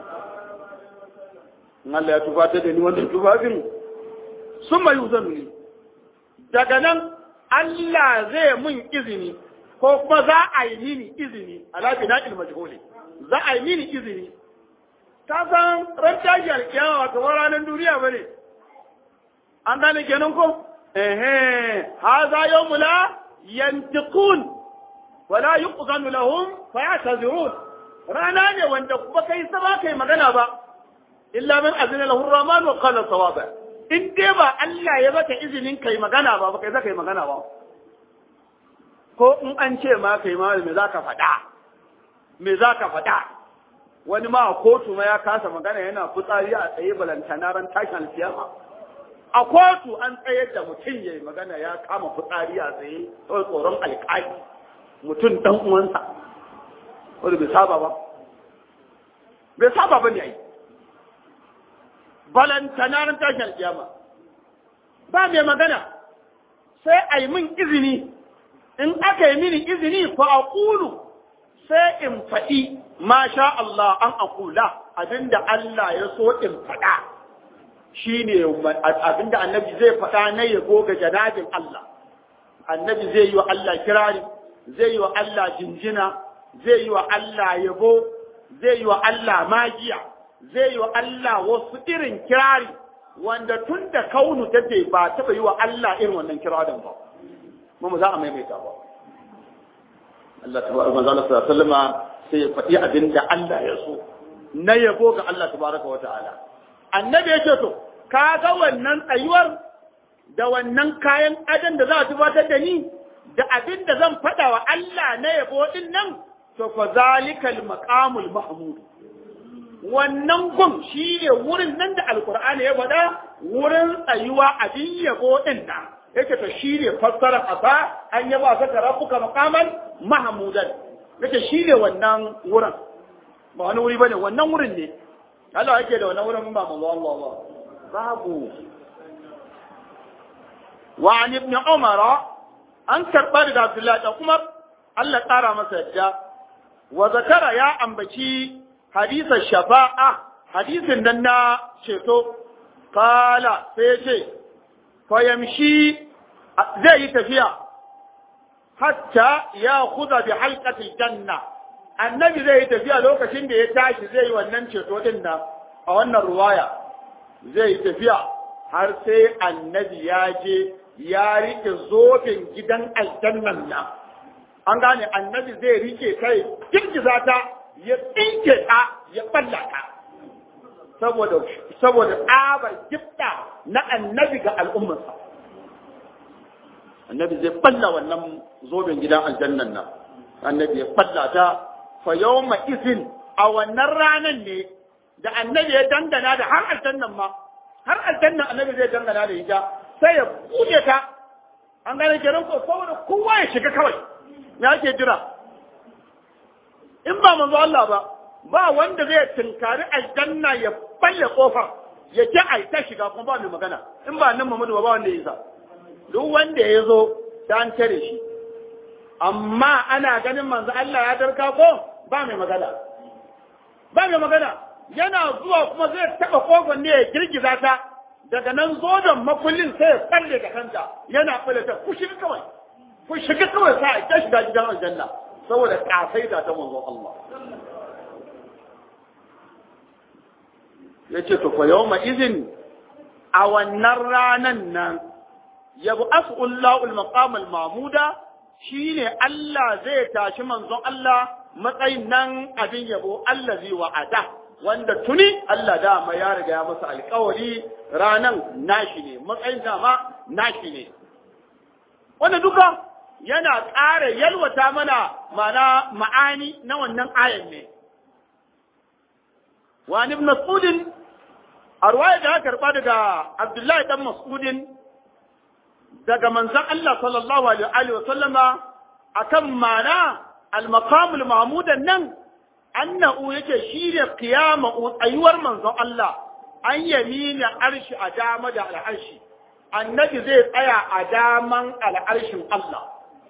in Allah ya tufatar da ni wannan tufafin sun mai uzanu ne daga nan Allah zai mun izini ko kuma za a yi mini izini ala bina ilmajhuli za a yi mini izini ka san ran tashi alkiyama ba kamar ranar duniya ba ne an gane kenan ko ehe haza yawmu la yantiqun wala yuqzanu lahum fayatazirun rana ne wanda kuma kai sama kai magana ba illa man azina lahu rahman wa qala sawaba in dai ba Allah ya baka izinin kai magana ba ba kai zaka yi magana ba ko in an ce ma kai ma me zaka faɗa me zaka faɗa wani ma a kotu ma ya kasa magana yana fitsari a tsaye balantana ran tashin alkiyama a kotu an tsayar da mutum ya yi magana ya kama fitsari a tsaye kawai tsoron alƙali mutum dan uwansa wanda bai saba ba bai saba ba ne ai balantana ran tashin alkiyama ba mai magana sai a yi min izini in aka yi mini izini fa a ƙulu sai in faɗi ma sha Allah an akula abinda Allah ya so in faɗa shi ne abinda annabi zai faɗa na yabo ga janabin Allah annabi zai yi wa Allah kirari zai yi wa Allah jinjina zai yi wa Allah yabo zai yi wa Allah magiya zai yi wa Allah wasu irin kirari wanda tun da kaunu take ba taɓa yi wa Allah irin wannan kirarin ba mu za a maimaita ba Allah tabaraka manzo Allah sallallahu alaihi wasallam sai ya faɗi abin da Allah ya so na yabo ga Allah tabaraka wata'ala annabi ya ce to ka ga wannan tsayuwar da wannan kayan adan da za a tubatar da ni da abin da zan faɗa wa Allah na yabo din nan to fa zalikal maqamul mahmud wannan gun shi ne wurin nan da alkur'ani ya faɗa wurin tsayuwa abin yabo din nan yake to shi ne fassarar asa an yaba saka rabbuka maqaman mahmudan yake shi ne wannan wurin ba wani wuri bane wannan wurin ne Allah yake da wannan wurin ba manzo Allah ba babu wa an ibn umara an karba daga Abdullahi da Umar Allah tsara masa yadda wa zakara ya ambaci hadisan shafa'a hadisin nan na ceto kala sai ce fayamshi zai yi tafiya hatta ya kuza bi halqatil janna annabi zai yi tafiya lokacin da ya tashi zai yi wannan ceto din nan a wannan ruwaya zai yi tafiya har sai annabi ya je ya rike zobin gidan aljannan nan an gane annabi zai rike kai girgiza ta ya tsinke ta ya balla ta saboda saboda tsabar gifta na annabi ga al'ummarsa annabi zai balla wannan zoben gidan aljannan nan annabi ya balla ta fa yawma izin a wannan ranan ne da annabi ya dangana da har aljannan ma har aljannan annabi zai dangana da ita sai ya buɗe ta an gane kenan ko saboda kowa ya shiga kawai me ake jira in ba manzo Allah ba ba wanda zai tinkari aljanna ya balle kofar ya ji ai ta shiga kuma ba mai magana in ba nan Muhammadu ba ba wanda ya isa duk wanda ya zo ta an tare shi amma ana ganin manzo Allah ya darka ko ba mai magana ba mai magana yana zuwa kuma zai taba kofar ne ya girgiza ta daga nan zodan makullin sai ya falle da kanta yana falle ta ku shiga kawai ku shiga kawai sa ta shiga gidan aljanna saboda kafai da ta manzo Allah ya ce to fa yawma izin a wannan ranan nan yabu as'ullahu al-maqam al-mahmuda shine Allah zai tashi manzon Allah matsayin nan abin yabo allazi wa'ada wanda tuni Allah dama ya riga ya masa alƙawari ranan nashi ne matsayin dama nashi ne wanda duka yana ƙara yalwata mana mana ma'ani na wannan ayan ne wani ibn mas'udin a ruwaya da aka karɓa daga abdullahi dan mas'udin daga manzon Allah sallallahu alaihi wa sallama akan mana al-maqamul mahmudan nan annahu yake shine qiyama tsayuwar manzon Allah an yamina arshi a dama da al'arshi annabi zai tsaya a daman al'arshin Allah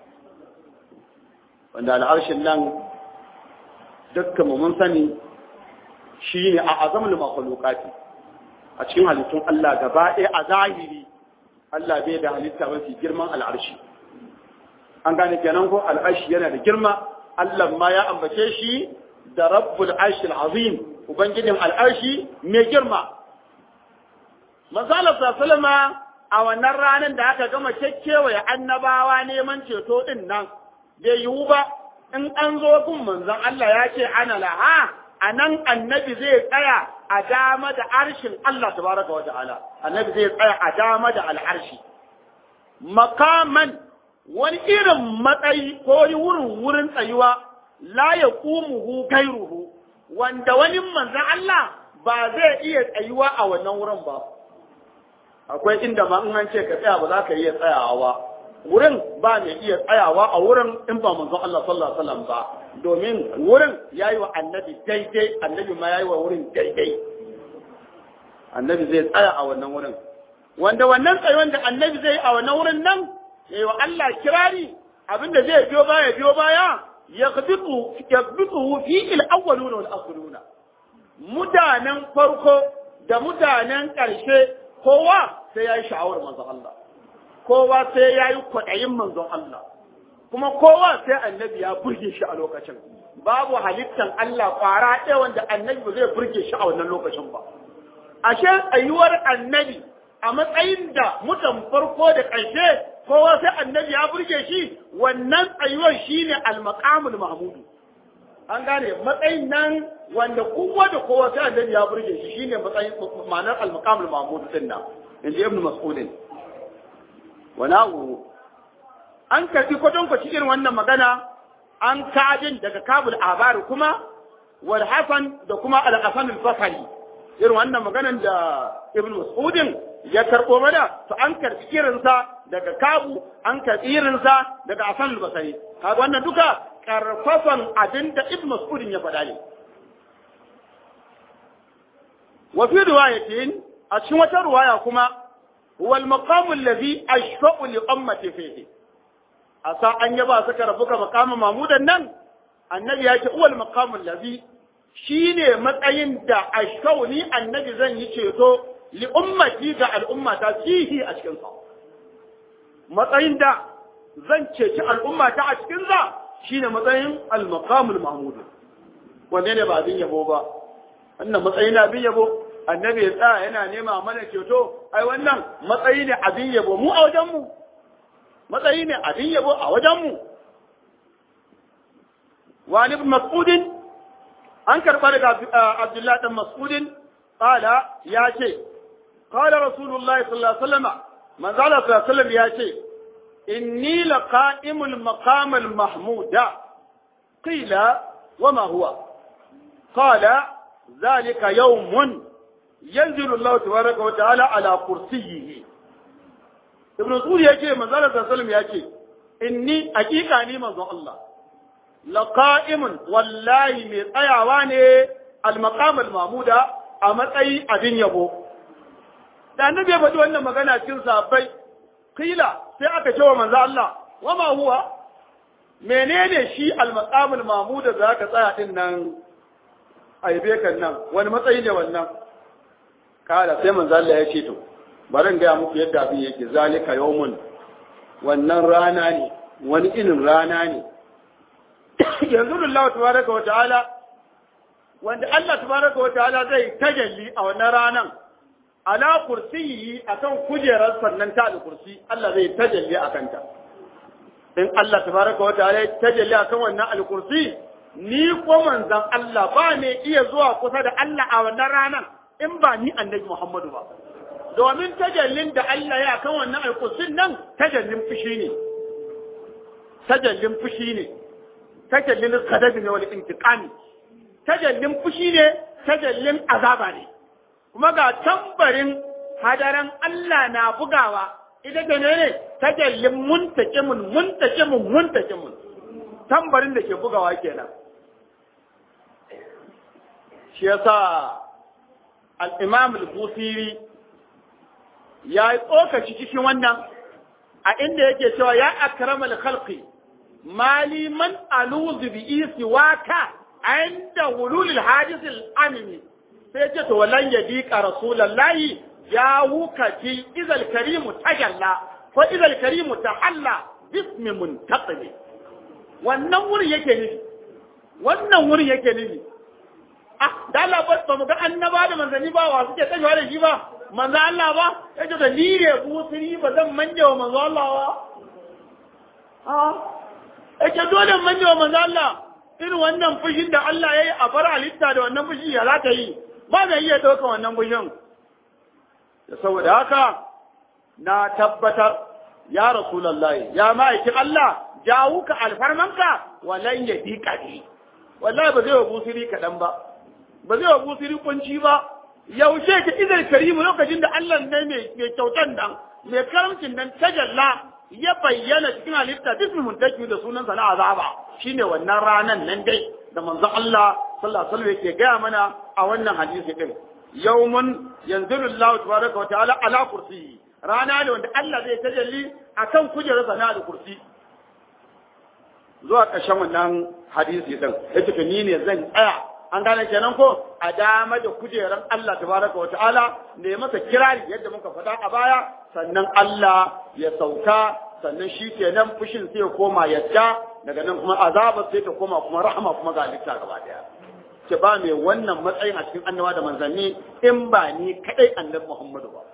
wanda al'arshin nan dukkan mu mun sani shine a azamul makhluqati a cikin halittun Allah gaba ɗaya a zahiri Allah bai da halitta mafi girman al'arshi an gane kenan ko al'arshi yana da girma Allah ma ya ambace shi da rabbul arshil azim ubangijin al'arshi mai girma manzala sallama a wannan ranar da aka gama kekkewa ya annabawa neman ceto din nan bai yiwu ba in an zo gun manzon Allah ya ce ana laha a nan annabi zai tsaya a dama da arshin Allah tabaraka wa ta'ala annabi zai tsaya a dama da al'arshi makaman wani irin matsayi ko wurin wurin tsayuwa la ya kumuhu gairuhu wanda wani manzon Allah ba zai iya tsayuwa a wannan wurin ba akwai inda ma in an ce ka tsaya ba za ka iya tsayawa ba wurin ba mai iya tsayawa a wurin in ba manzon Allah sallallahu alaihi wasallam ba domin wurin yayi wa annabi daidai annabi ma yayi wa wurin daidai annabi zai tsaya a wannan wurin wanda wannan tsayuwan da annabi zai a wannan wurin nan yayi wa Allah kirari abinda zai biyo baya biyo baya yaghbitu yaghbitu fi al-awwaluna wal akhiruna mutanen farko da mutanen ƙarshe kowa sai yayi sha'awar manzon Allah kowa sai yayi kwaɗayin manzon Allah kuma kowa sai annabi ya burge shi a lokacin babu halittan Allah kwara ɗaya wanda annabi ba zai burge shi a wannan lokacin ba ashe tsayuwar annabi a matsayin da mutan farko da ƙarshe kowa sai annabi ya burge shi wannan tsayuwar shine al-maqamul mahmudu an gane matsayin nan wanda kowa da kowa sai annabi ya burge shi shine matsayin ma'anar al-maqamul mahmudu din nan inda ibnu mas'ud wa na'u an karbi kwadon kwaci irin wannan magana an kajin daga kabul abari kuma wal hasan da kuma al-hasan al-basri irin wannan maganan da ibn mas'udin ya karbo mana to an karbi irinsa daga kabu an karbi irinsa daga hasan al-basri kaga wannan duka karfafan abinda ibn mas'udin ya faɗa ne wa fi riwayatin a cikin wata riwaya kuma huwa al-maqam alladhi ashfa'u li ummati fihi asa an yaba saka rabuka maqama mamudan nan annabi ya ce uwal maqamul ladhi shine matsayin da ashkau ni annabi zan yi ceto li ummati ga al'ummata fihi a cikin sa matsayin da zan ceci al'ummata a cikin sa shine matsayin al maqamul mahmud wanne ne ba abin yabo ba wannan matsayin abin yabo annabi ya tsaya yana nema mana ceto ai wannan matsayi ne abin yabo mu a wajen mu matsayi ne abin yabo a wajenmu. Wani Mas'udin, an karɓa daga Abdullahi ɗan Mas'udin, ƙala ya ce, ƙala Rasulullahi sallallahu Alaihi wasallama, manzala sallallahu Alaihi ya ce, inni la qa'imul maqamal mahmuda qila wa ma huwa qala zalika yawmun yanzilu Allah tabaraka wa ta'ala ala kursiyyihi ibn Mas'ud ya ce manzo Allah sallallahu ya ce inni hakika ni manzo Allah laqa'imun wallahi mai tsayawa ne al-maqam al-mahmuda a matsayi abin yabo da annabi ya faɗi wannan magana cikin sahabbai kila sai aka ce wa manzo Allah wa ma huwa menene shi al-maqam al-mahmuda da ka tsaya din nan aibe kan nan wani matsayi ne wannan kala sai manzo Allah ya ce to bari in gaya muku yadda abin yake zalika yawmun wannan rana ne wani irin rana ne yanzu Allah tabaraka wa ta'ala wanda Allah tabaraka wa ta'ala zai tajalli a wannan ranan ala kursiyi akan kujerar sannan ta da kursi Allah zai tajalli akan ta in Allah tabaraka wa ta'ala ya tajalli akan wannan al-kursi ni ko manzon Allah ba ne iya zuwa kusa da Allah a wannan ranan in ba ni annabi Muhammadu ba domin tajallin da Allah ya kan wannan alkusin nan tajallin fushi ne tajallin fushi ne tajallin kadabi ne wani intiqami tajallin fushi ne tajallin azaba ne kuma ga tambarin hadaran Allah na bugawa ita da ne tajallin muntakimun muntakimun muntakimun tambarin da ke bugawa kenan shi yasa al-imam al-busiri ya yi tsokaci cikin wannan a inda yake cewa ya akramal khalqi mali man aluzu bi isi waka inda wululil hadisil amimi sai ce to walan yadika rasulullahi ya wuka fi izal karimu tajalla ko izal karimu tahalla bismi muntaqimi wannan wurin yake nufi wannan wurin yake nufi ah da Allah ba mu ga annaba da manzanni ba wa suke tsayawa da shi ba manzo Allah ba yace da ni ne busiri ba zan manje wa manzo Allah ba ah yace dole manje wa manzo Allah irin wannan fushin da Allah yayi a bar halitta da wannan fushi ya za ta yi ba zai iya dauka wannan fushin saboda haka na tabbatar ya rasulullahi ya ma'aikin Allah jawuka alfarmanka walan ya bi kadi wallahi ba zai wa busiri kadan ba ba zai wa busiri kunci ba yaushe ka izar karimu lokacin da Allah ne mai kyautan nan mai karamcin nan tajalla ya bayyana cikin halitta bismi muntaki da sunansa na azaba shine wannan ranan nan dai da manzon Allah sallallahu alaihi wasallam yake gaya mana a wannan hadisi din yawmun yanzilu Allah tabaraka wa ta'ala ala kursiyi rana ne wanda Allah zai tajalli akan kujerarsa na da kursi zuwa ƙarshen wannan hadisi din yace to ni ne zan tsaya an gane kenan ko a dama da kujeran Allah tabaraka wa ta'ala ne masa kirari yadda muka faɗa a baya sannan Allah ya sauka sannan shi kenan fushin sai ya koma yadda daga nan kuma azaba sai ta koma kuma rahama kuma ga halitta gaba daya ce ba mai wannan matsayin a cikin annabawa da manzanni in ba ni kadai annabi Muhammadu ba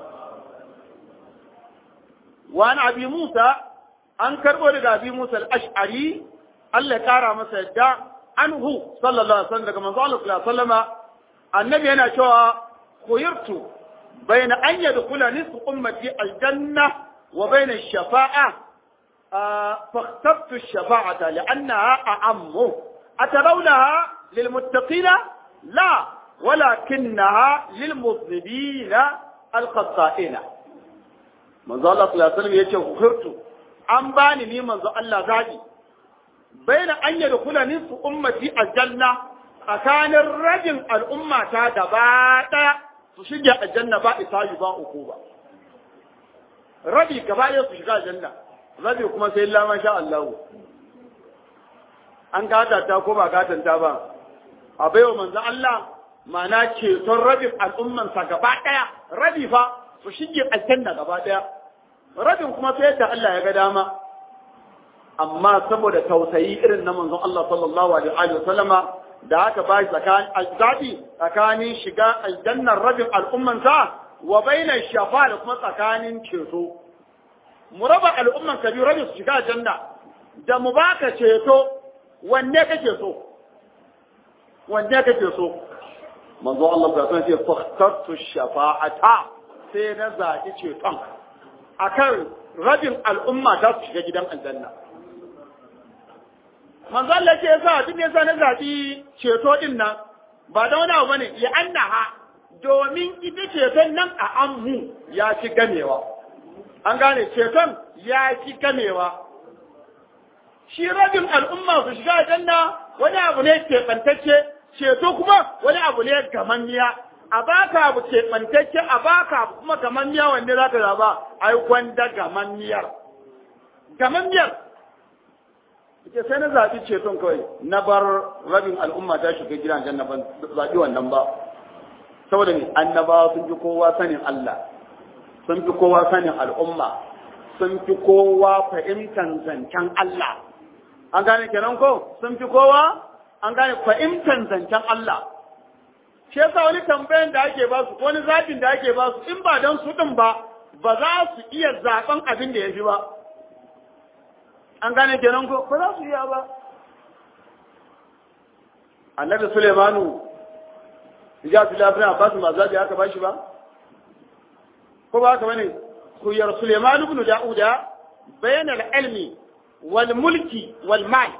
wani abi Musa an karbo daga abi Musa al-Ash'ari Allah ya kara masa yadda anhu sallallahu alaihi wasallam daga manzo Allah sallallahu alaihi wasallama annabi yana cewa khuyirtu bayna an yadkhula nisfu ummati al-janna wa bayna ash-shafa'a فاخترت الشفاعة لأنها أعم أترونها للمتقين لا ولكنها للمذنبين الخطائين manzo Allah sallallahu alaihi wasallam yace khurtu an bani ni manzo Allah zabi baina an yadkhula nisfu ummati aljanna tsakanin rajin al'umma ta gaba daya su shige aljanna ba isabi ba uku ba rabi gaba daya su shiga aljanna rabi kuma sai illa ma sha Allah an gata ta ko ba gatan ta ba a baiwa manzo Allah ma'ana ceton rabin al'ummansa gaba daya rabi fa su shige aljanna gaba daya rabin kuma sai yadda Allah ya ga dama amma saboda tausayi irin na manzon Allah sallallahu alaihi wa sallama da aka ba shi tsakanin azabi tsakanin shiga aljannar rabin al'ummansa wa baina shafa da kuma tsakanin ceto mu raba al'umman ka biyu rabin su shiga aljanna da mu baka ceto wanne kake so wanne kake so manzo Allah ta san ce fakhtartu shafa'ata sai na zaɓi ceton akan rabin al'umma ta su shiga gidan aljanna manzo Allah ce yasa duk yasa na zaɓi ceto din nan ba da wani abu bane ya annaha domin ita ceton nan a ammu ya ci gamewa an gane ceton ya ci gamewa shi rabin al'umma su shiga aljanna wani abu ne keɓantacce ceto kuma wani abu ne gamanniya a baka abu keɓantacce a baka abu kuma gamanniya wanne za ka zaba ai gwanda gamanniyar gamanniyar ita sai na zaɓi ceton kawai na bar rabin al'umma ta shiga gidan janna ban zaɓi wannan ba saboda ne annabawa sun fi kowa sanin Allah sun fi kowa sanin al'umma sun fi kowa fahimtar zancen Allah an gane kenan ko sun fi kowa an gane fahimtar zancen Allah shi yasa wani tambayan da ake ba su wani zaɓin da ake ba su in ba don su ɗin ba ba za su iya zaɓen abin da ya fi ba an gane kenan ko ba za su iya ba annabi Suleimanu ya fi lafiya ba su ma zaɓi aka ba shi ba ko ba haka bane kuyar Suleimanu ibn Da'uda bayan al-ilmi wal mulki wal mal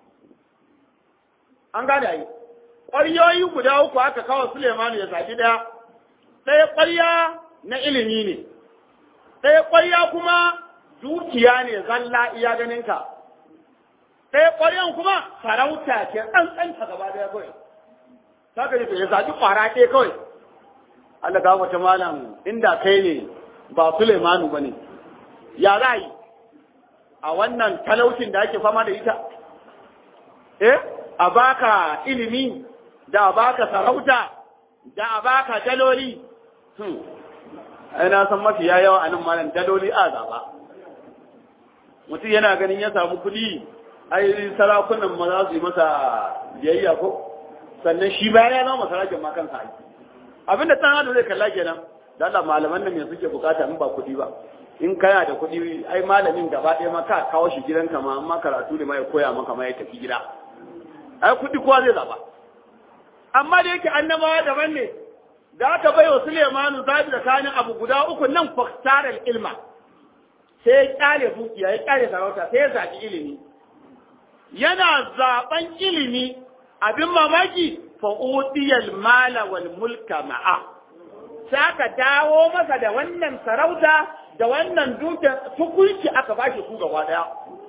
an gane ai ƙwaryoyi guda uku aka kawo Suleimanu ya zaɓi ɗaya ɗaya ƙwarya na ilimi ne ɗaya ƙwarya kuma dukiya ne zalla iya ganinka ɗaya ƙwaryan kuma sarauta ce tsantsanta gaba ɗaya kawai saka ne ya zaɓi ƙwara ɗaya kawai Allah ga wata malam inda kai ne ba Suleimanu ba ne ya za yi a wannan talaucin da ake fama da ita eh a baka ilimi da a baka sarauta da a baka daloli ai na san mafi yawa a nan malam daloli a zaba mutum yana ganin ya samu kuɗi ai sarakunan ma za su yi masa biyayya ko sannan shi bayan ya zama sarakin ma kansa aiki abinda ɗan adam zai kalla kenan da Allah malaman nan me suke bukata in ba kuɗi ba in kana da kuɗi ai malamin gaba ɗaya ma ka kawo shi gidanka ma amma karatu ne ma ya koya maka ma ya tafi gida ai kuɗi kowa zai zaba amma da yake annabawa daban ne da aka bai wa Sulemanu zabi da kanin abu guda uku nan faktarar ilma sai ya kyale dukiya ya kyale sarauta sai ya zaɓi ilimi yana zaɓen ilimi abin mamaki fa udiyal mala wal mulka ma'a saka dawo masa da wannan sarauta da wannan dukiyar tukunci aka bashi su gaba daya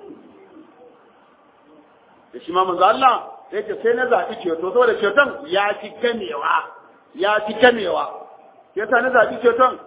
da shi ma manzo Allah sai ce sai na zaɓi ceto saboda ceton ya fi gamewa ya fi gamewa yasa na zaɓi ceton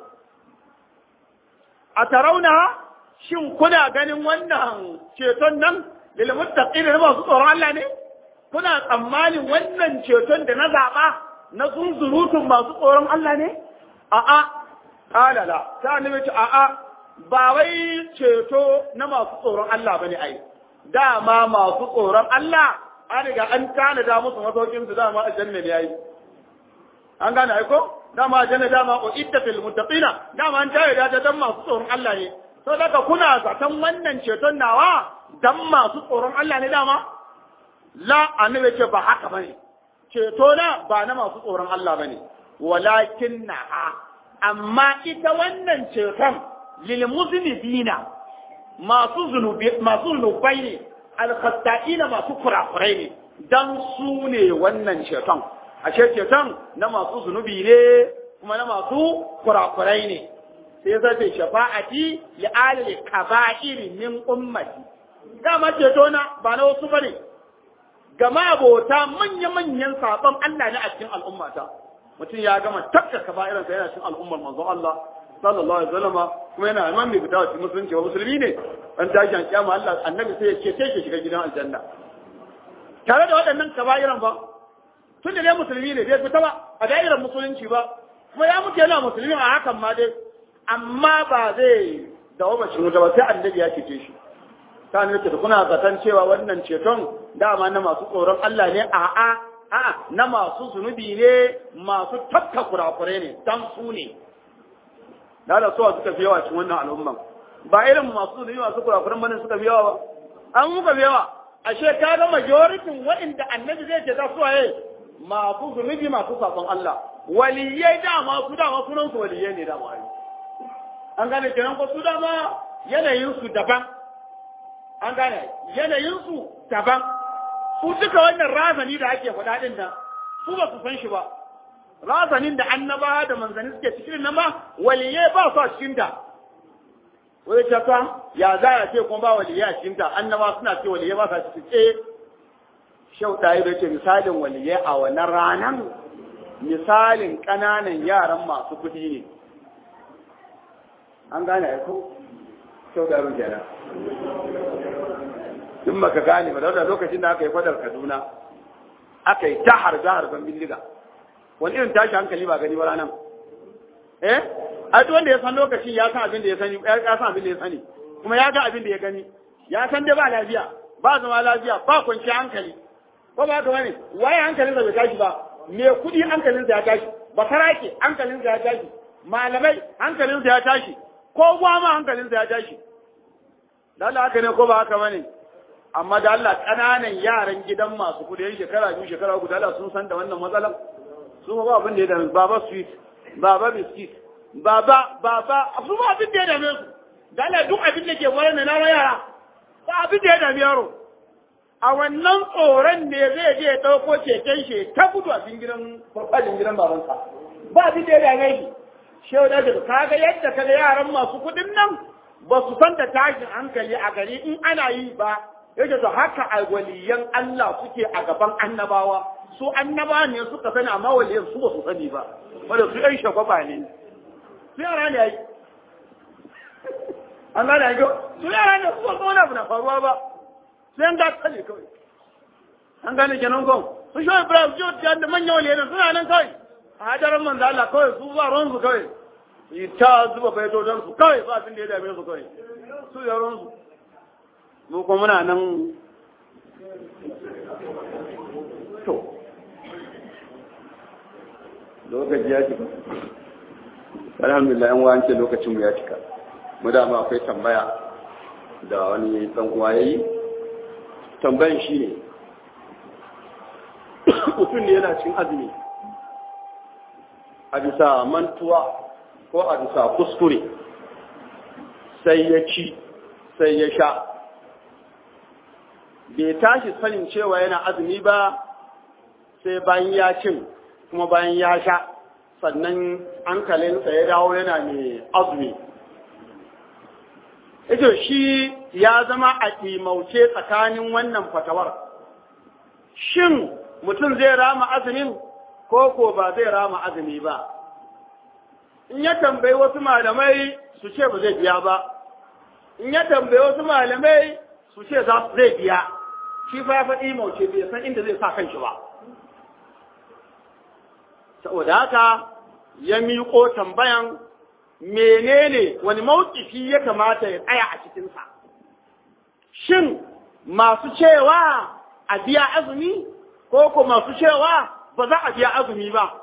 a tarauna shin kuna ganin wannan ceton nan lil muttaqin da masu tsoron Allah ne kuna tsammanin wannan ceton da na zaɓa na zunzurutun masu tsoron Allah ne a'a qala la ta annabi ce a'a ba wai ceto na masu tsoron Allah bane ai dama masu tsoron Allah an riga an tanada musu masaukin su dama aljanna ne yayi an gane ai ko dama aljanna dama uidda fil muttaqina dama an tare da dan masu tsoron Allah ne to daga kuna zaton wannan ceton nawa dan masu tsoron Allah ne dama la annabi ce ba haka bane ceto na ba na masu tsoron Allah bane walakin na amma ita wannan ceton lil muznibina masu zunubi masu zunubai ne alkhatta'ina masu kurakurai ne dan su ne wannan ceton ashe ceton na masu zunubi ne kuma na masu kurakurai ne sai zai ce shafa'ati li alil kaba'iri min ummati dama ceto na ba na wasu bane gama abota manya-manyan sabon Allah ne a cikin al'ummata mutum ya gama tafka kaba'iransa yana cikin al'ummar manzon Allah sallallahu alaihi wasallam kuma yana imam mai fita cikin musulunci wa musulmi ne an tashi an kiyama Allah annabi sai ya ce sai ke shiga gidan aljanna tare da waɗannan kaba'iran ba tun da ne musulmi ne bai fita ba a da'irar musulunci ba kuma ya mutu yana musulmi a hakan ma dai amma ba zai dawo ba shi ba sai annabi ya cece shi ta ne da kuna zaton cewa wannan ceton dama na masu tsoron Allah ne a'a a'a na masu zunubi ne masu tafka kurakure ne dan su ne da da suwa suka fi yawa cikin wannan al'umman ba irin masu zunubi masu kurakuren bane suka fi yawa ba an muka fi yawa ashe ka ga majoritin waɗanda annabi zai ce ta suwaye masu zunubi masu sakon Allah waliyai dama su dama sunan su waliyai ne dama ai an gane kenan ko su dama yanayin su daban an gane yanayin su daban su duka wannan razani da ake faɗa din nan su ba su san shi ba razanin da annaba da manzanni suke cikin nan ba waliyai ba su a cikin ta wai ta fa ya za a ce kuma ba waliyai a cikin ta annaba suna ce waliyai ba su cikin ce shau ɗaya da ce misalin waliyai a wannan ranan misalin ƙananan yaran masu kuɗi ne an gane ya ko shau ɗaya ruke nan in baka gane ba da lokacin da aka yi fadar kaduna aka yi ta harbe harben bindiga wani irin tashi hankali ba gani ba ranar eh a duk wanda ya san lokacin ya san abin da ya sani ya san abin da ya sani kuma ya ga abin da ya gani ya san dai ba lafiya ba zama lafiya ba kwanciyar hankali ko ba haka bane waye hankalinsa bai tashi ba me kudi hankalinsa ya tashi bakarake hankalinsa ya tashi malamai hankalinsa ya tashi ko ma hankalinsa ya tashi da Allah haka ne ko ba haka bane amma da Allah kananan yaran gidan masu kudi yan shekara biyu shekara uku da Allah sun san da wannan matsalan su ba abin da ya dame baba sweet baba biscuit baba baba su ba abin da ya dame su da Allah duk abin da ke wurin na yara ba abin da ya dame yaro a wannan tsoron ne zai je ya ɗauko keken shi ta gudu a cikin gidan farfajin gidan babansa ba abin da ya dame shi shehu da ka kaga yadda kaga yaran masu kuɗin nan ba su san da tashin hankali a gari in ana yi ba yake to haka a waliyan Allah suke a gaban annabawa su annabawa ne suka sani amma waliyan su ba su sani ba wanda su ɗan shagwaba ne su yara ne ai an gane ai su yara ne su ba wani abu na faruwa ba sai an gata ne kawai an gane kenan kon su shi ibrahim jiyo ta da manyan waliyan suna nan kawai a hadarin manzo Allah kawai su ba ruwan su kawai yi ta zuba baitotan su kawai ba abin da ya dame su kawai su yaron su mu kuma muna nan to lokaci ya cika alhamdulillah yan wa ce lokacin mu ya cika mu da ma akwai tambaya da wani dan uwa yayi tambayan shi ne mutum ne yana cin azumi a bisa mantuwa ko a bisa kuskure sai ya ci sai ya sha bai tashi sanin cewa yana azumi ba sai bayan ya cin kuma bayan ya sha sannan hankalinsa ya dawo yana mai azumi ito shi ya zama a ƙimauce tsakanin wannan fatawar shin mutum zai rama azumin ko ko ba zai rama azumi ba in ya tambayi wasu malamai su ce ba zai biya ba in ya tambayi wasu malamai su ce zai biya shi fa ya faɗi mauce bai san inda zai sa kanshi ba saboda haka ya miƙo tambayan menene wani mawkifi ya kamata ya tsaya a cikinsa shin masu cewa a biya azumi ko ko masu cewa ba za a biya azumi ba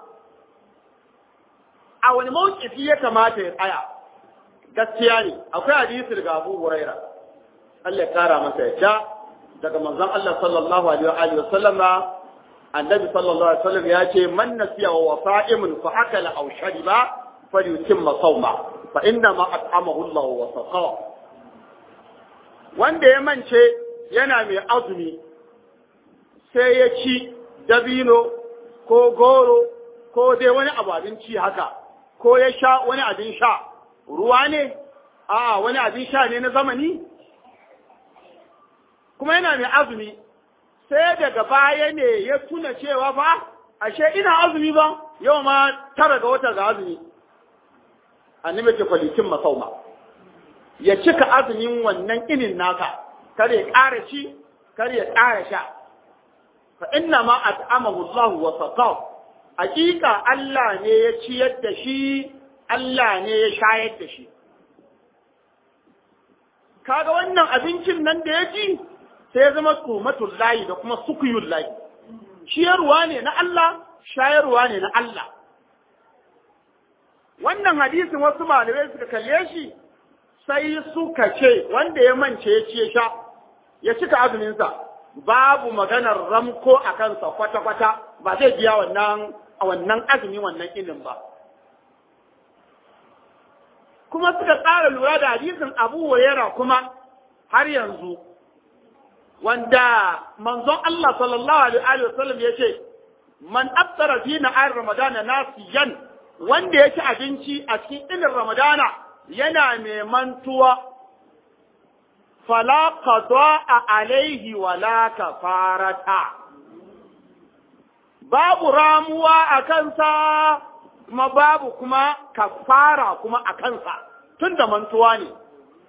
a wani mawkifi ya kamata ya tsaya gaskiya ne akwai hadisi daga Abu Huraira Allah ya kara masa yadda daga manzon Allah sallallahu alaihi wa sallama annabi sallallahu alaihi wasallam ya ce man nasiya wa wasa'imun fa akala aw shariba falyutimma sawma fa inna ma at'amahu Allah wa saqa wanda ya mance yana mai azumi sai ya ci dabino ko goro ko dai wani abu abinci haka ko ya sha wani abin sha ruwa ne a wani abin sha ne na zamani kuma yana mai azumi sai daga baya ne ya tuna cewa fa ashe ina azumi ba yau ma tara ga wata ga azumi annabi ce kwalikin masauma ya cika azumin wannan inin naka kar ya ƙara ci kar ya ƙara sha fa inna ma at'amahu Allah wa saqaw hakika Allah ne ya ciyar da shi Allah ne ya shayar da shi kaga wannan abincin nan da ya ci sai ya zama tsumatul layi da kuma sukuyul layi ciyarwa ne na Allah shayarwa ne na Allah wannan hadisin wasu malamai suka kalle shi sai suka ce wanda ya mance ya ce sha ya cika azuminsa babu maganar ramko a kansa kwata-kwata ba zai biya wannan a wannan azumi wannan inin ba kuma suka tsara lura da hadisin abu hurairah kuma har yanzu wanda manzon Allah sallallahu alaihi wa sallam ya ce man aftara fi na'ar ramadana nasiyan wanda ya ci abinci a cikin inin ramadana yana mai mantuwa fala qada alaihi wala kafarata babu ramuwa a kansa kuma babu kuma kafara kuma a kansa tunda mantuwa ne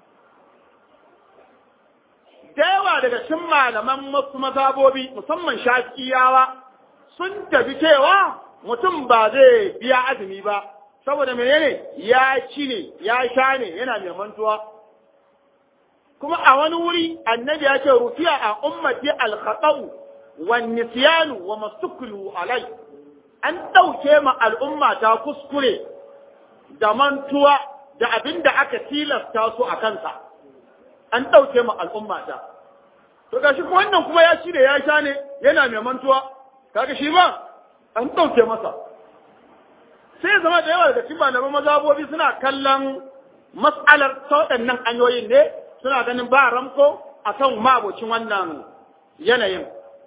da yawa daga cikin malaman wasu mazabobi musamman shafiyawa sun tafi cewa mutum ba zai biya azumi ba saboda menene ya ci ne ya sha ne yana mai mantuwa kuma a wani wuri annabi ya ce rufiya a ummati al-khata'u wan nisyanu wa mastuklu alai an ɗauke ma al'umma ta kuskure da mantuwa da abin da aka tilasta su a kansa an ɗauke ma al'umma ta. To ga shi wannan kuma ya shi da ya sha ne yana mai mantuwa, kaga shi ma an ɗauke masa. Sai zama da yawa daga cikin malaman mazabobi suna kallon mas'alar ta waɗannan hanyoyin ne suna ganin ba ramko a kan mabocin wannan yanayin.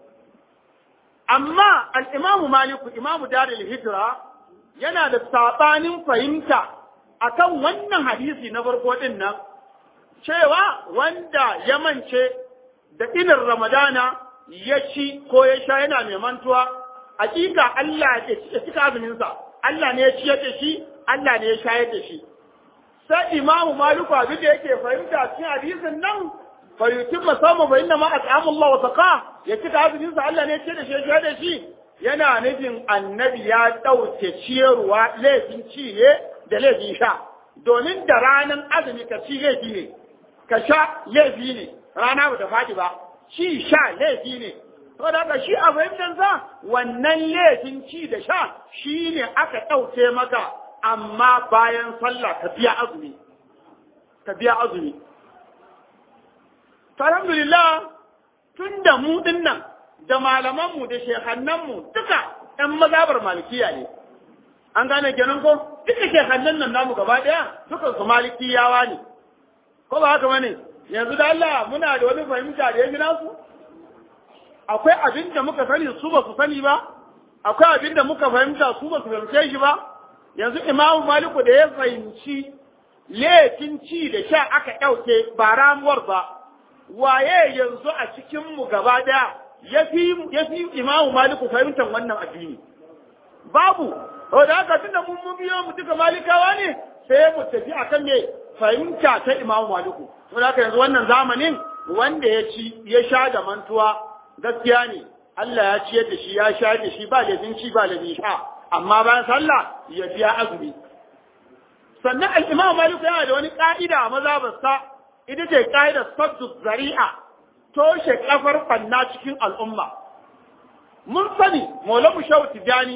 Amma al'imamu Maliku, imamu Daril Hijira, yana da saɓanin fahimta akan wannan hadisi na farko ɗin nan, cewa wanda ya mance da inin Ramadana ya ci ko ya sha yana mai mantuwa, hakika Allah ya cika azuminsa, Allah ne ya ciyar da shi, Allah ne ya shayar da shi. Sai imamu Maliku abin da yake fahimta cikin hadisin nan, fayyutin musamman fa inna ma at'amu Allah wa saqa ya cika azuminsa Allah ne ya ciyar da shi ya shayar da shi. Yana nufin annabi ya ɗauke ciyarwa laifin ci ne da laifin sha. Domin da ranar azumi ka ci laifi ne, ka sha laifi ne rana ba ta faɗi ba ci sha laifi ne to da ka shi a fahimtansa wannan laifin ci da sha shi ne aka ɗauke maka amma bayan sallah ka biya azumi ka biya azumi alhamdulillah tun da mu nan da malamanmu da shekannanmu duka ɗan mazabar malikiya ne an gane kenan ko duka shekannan nan namu gaba ɗaya dukan su malikiyawa ne ko ba haka bane yanzu da Allah muna da wani fahimta da ya gina su akwai abin da muka sani su ba su sani ba akwai abin da muka fahimta su ba su fahimce shi ba yanzu imamu maliku da ya fahimci laifin ci da sha aka ɗauke ba ramuwar ba waye yanzu a cikinmu gaba ɗaya ya fi imamu maliku fahimtar wannan addini babu da haka tunda mun mun biyo mu duka malikawa ne sai mu tafi akan me fahimta ta imamu maliku da haka yanzu wannan zamanin wanda ya ci ya sha da mantuwa gaskiya ne Allah ya ciyar da shi ya sha da shi ba laifin ci ba laifin sha amma bayan sallah ya biya azumi sannan al-imam maliku yana da wani ka'ida a mazhabarsa ita ce ka'idar saddu zari'a toshe kafar fanna cikin al'umma mun sani maulamu shawu tijani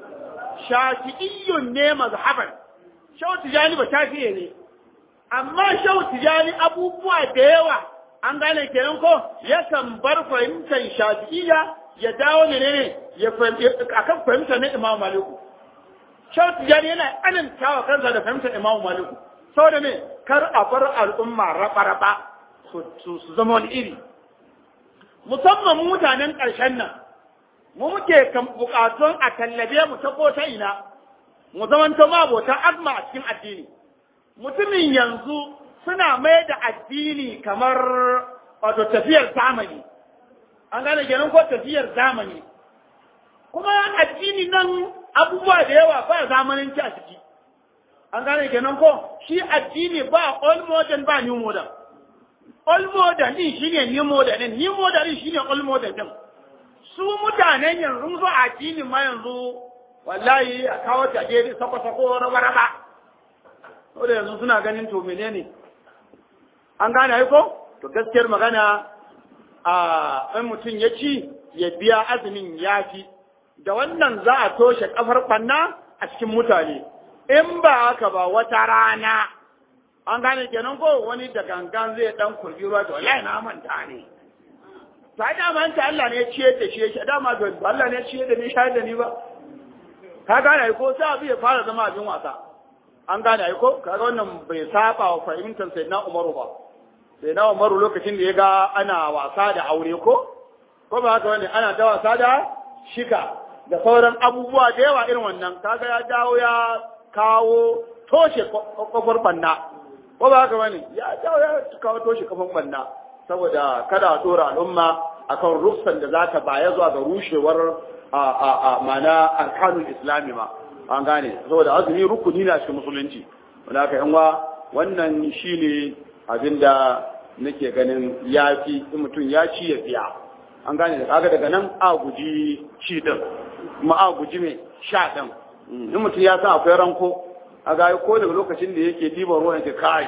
shafi'iyyun ne mazhaban shawu tijani ba shafi'e ne amma shawu tijani abubuwa da yawa an gane kenan ko yakan bar fahimtar shafi'iyya ya dawo ne ne ya akan fahimtar na imam maliku shawu tijani yana ananta wa kansa da fahimtar imam maliku saboda ne kar a bar al'umma raba-raba su zama wani iri musamman mutanen ƙarshen nan mu muke kan bukatun a tallabe mu ta ko ta ina mu zamanto mabotan azma a cikin addini mutumin yanzu suna mai da addini kamar wato tafiyar zamani an gane kenan ko tafiyar zamani kuma addini nan abubuwa da yawa ba zamaninci a ciki an gane kenan ko shi addini ba old modern ba new modern old modern din shine new modern din new modern din shine old modern din su mutanen yanzu zo addinin ma yanzu wallahi a kawo ta je sako sako raba raba saboda yanzu suna ganin to menene an gane ai ko to gaskiyar magana a in mutum ya ci ya biya azumin yafi da wannan za a toshe kafar banna a cikin mutane in ba haka ba wata rana an gane kenan ko wani da gangan zai dan kurbi ruwa to wallahi na manta ne sai da man ta Allah ne ya ciye da shi ya dama to Allah ne ya ciye da ni shayar da ni ba ka gane ai ko sai abu ya fara zama abin wasa an gane ai ko kaga wannan bai saba wa fahimtar sayyidina Umaru ba sayyidina Umaru lokacin da ya ga ana wasa da aure ko ko ba haka wani ana ta wasa da shika da sauran abubuwa da yawa irin wannan kaga ya dawo ya kawo toshe kofar banna ko ba haka bane ya dawo ya kawo toshe kofar banna saboda kada a tsora al'umma akan rufsan da zata baya zuwa ga rushewar a a a mana arkanul islami ma an gane saboda azumi rukuni na cikin musulunci wanda haka yan wannan shine abinda nake ganin yafi in mutum ya ci ya biya an gane da kaga daga nan a guji ci din kuma a guji mai sha din in mutum ya san akwai ranko a ga ko daga lokacin da yake diban ruwan yake kai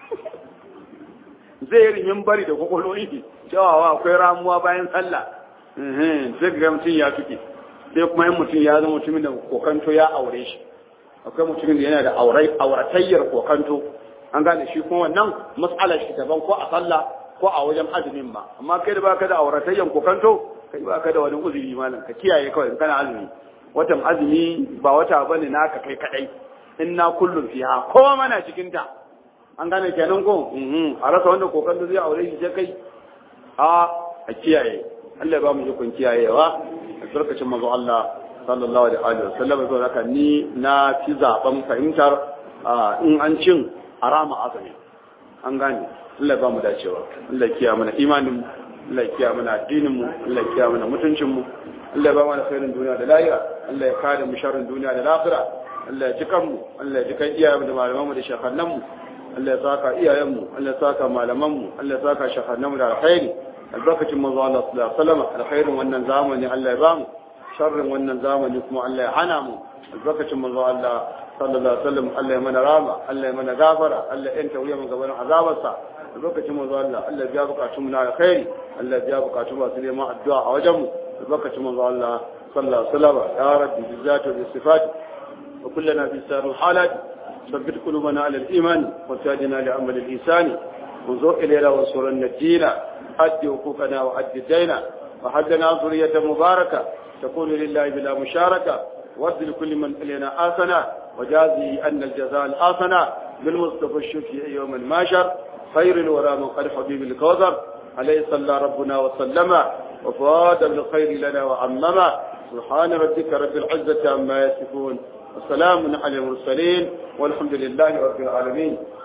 zai yi rimin bari da kwakwalwai cewa akwai ramuwa bayan sallah zai ga mutum ya tuke sai kuma yin mutum ya zama mutumin da kokanto ya aure shi akwai mutumin da yana da auratayyar kokanto an gane shi kuma wannan matsalar shi daban ko a sallah ko a wajen azumin ma amma kai da baka da auratayyar kokanto kai baka da wani uzuri malam ka kiyaye kawai in kana azumi watan azumi ba wata bane naka kai kadai inna kullum fiha kowa mana cikin ta an gane kenan ko a rasa wanda kokon da zai aure shi sai kai a a kiyaye Allah ba mu ikon kiyayewa a tsarkacin manzo Allah sallallahu alaihi wa sallam to haka ni na fi zaben fahimtar in an cin arama azumi an gane Allah ba mu dacewa Allah kiyaye mana imanin mu Allah kiyaye mana addinin mu Allah kiyaye mana mutuncin mu Allah ba mana khairin duniya da lahira Allah ya kare mu sharrin duniya da lahira Allah ya ji kanmu Allah ya ji kan iyayenmu da malamanmu da shekannanmu Allah ya saka iyayenmu Allah ya saka malamanmu Allah ya saka shekannanmu da alkhairi albarkacin manzo Allah sallallahu alaihi wasallam alkhairin wannan zamani Allah ya bamu sharrin wannan zamani kuma Allah ya hana mu albarkacin manzo Allah sallallahu alaihi wasallam Allah ya mana rama Allah ya mana gafara Allah ya yanta wuya mun gaban azabarsa albarkacin manzo Allah Allah ya biya bukatun mu na alkhairi Allah ya biya bukatun masu neman addu'a a wajen mu albarkacin manzo Allah sallallahu alaihi wasallam ya rabbi bizzati wa sifati وكلنا في سائر الحالات ثبت قلوبنا على الإيمان وسادنا لعمل الإنسان وانظر إلينا وانصرنا الدين أد حقوقنا وأد دينا وحدنا ذرية مباركة تكون لله بلا مشاركة وارد لكل من إلينا آسنا وجازي أن الجزاء الآسنا بالمصطفى الشفيع يوم الماشر خير الورى من قد حبيب الكوثر عليه صلى ربنا وسلم وفاد بالخير لنا وعمما سبحان ربك رب العزة عما يصفون وسلام على المرسلين والحمد لله رب العالمين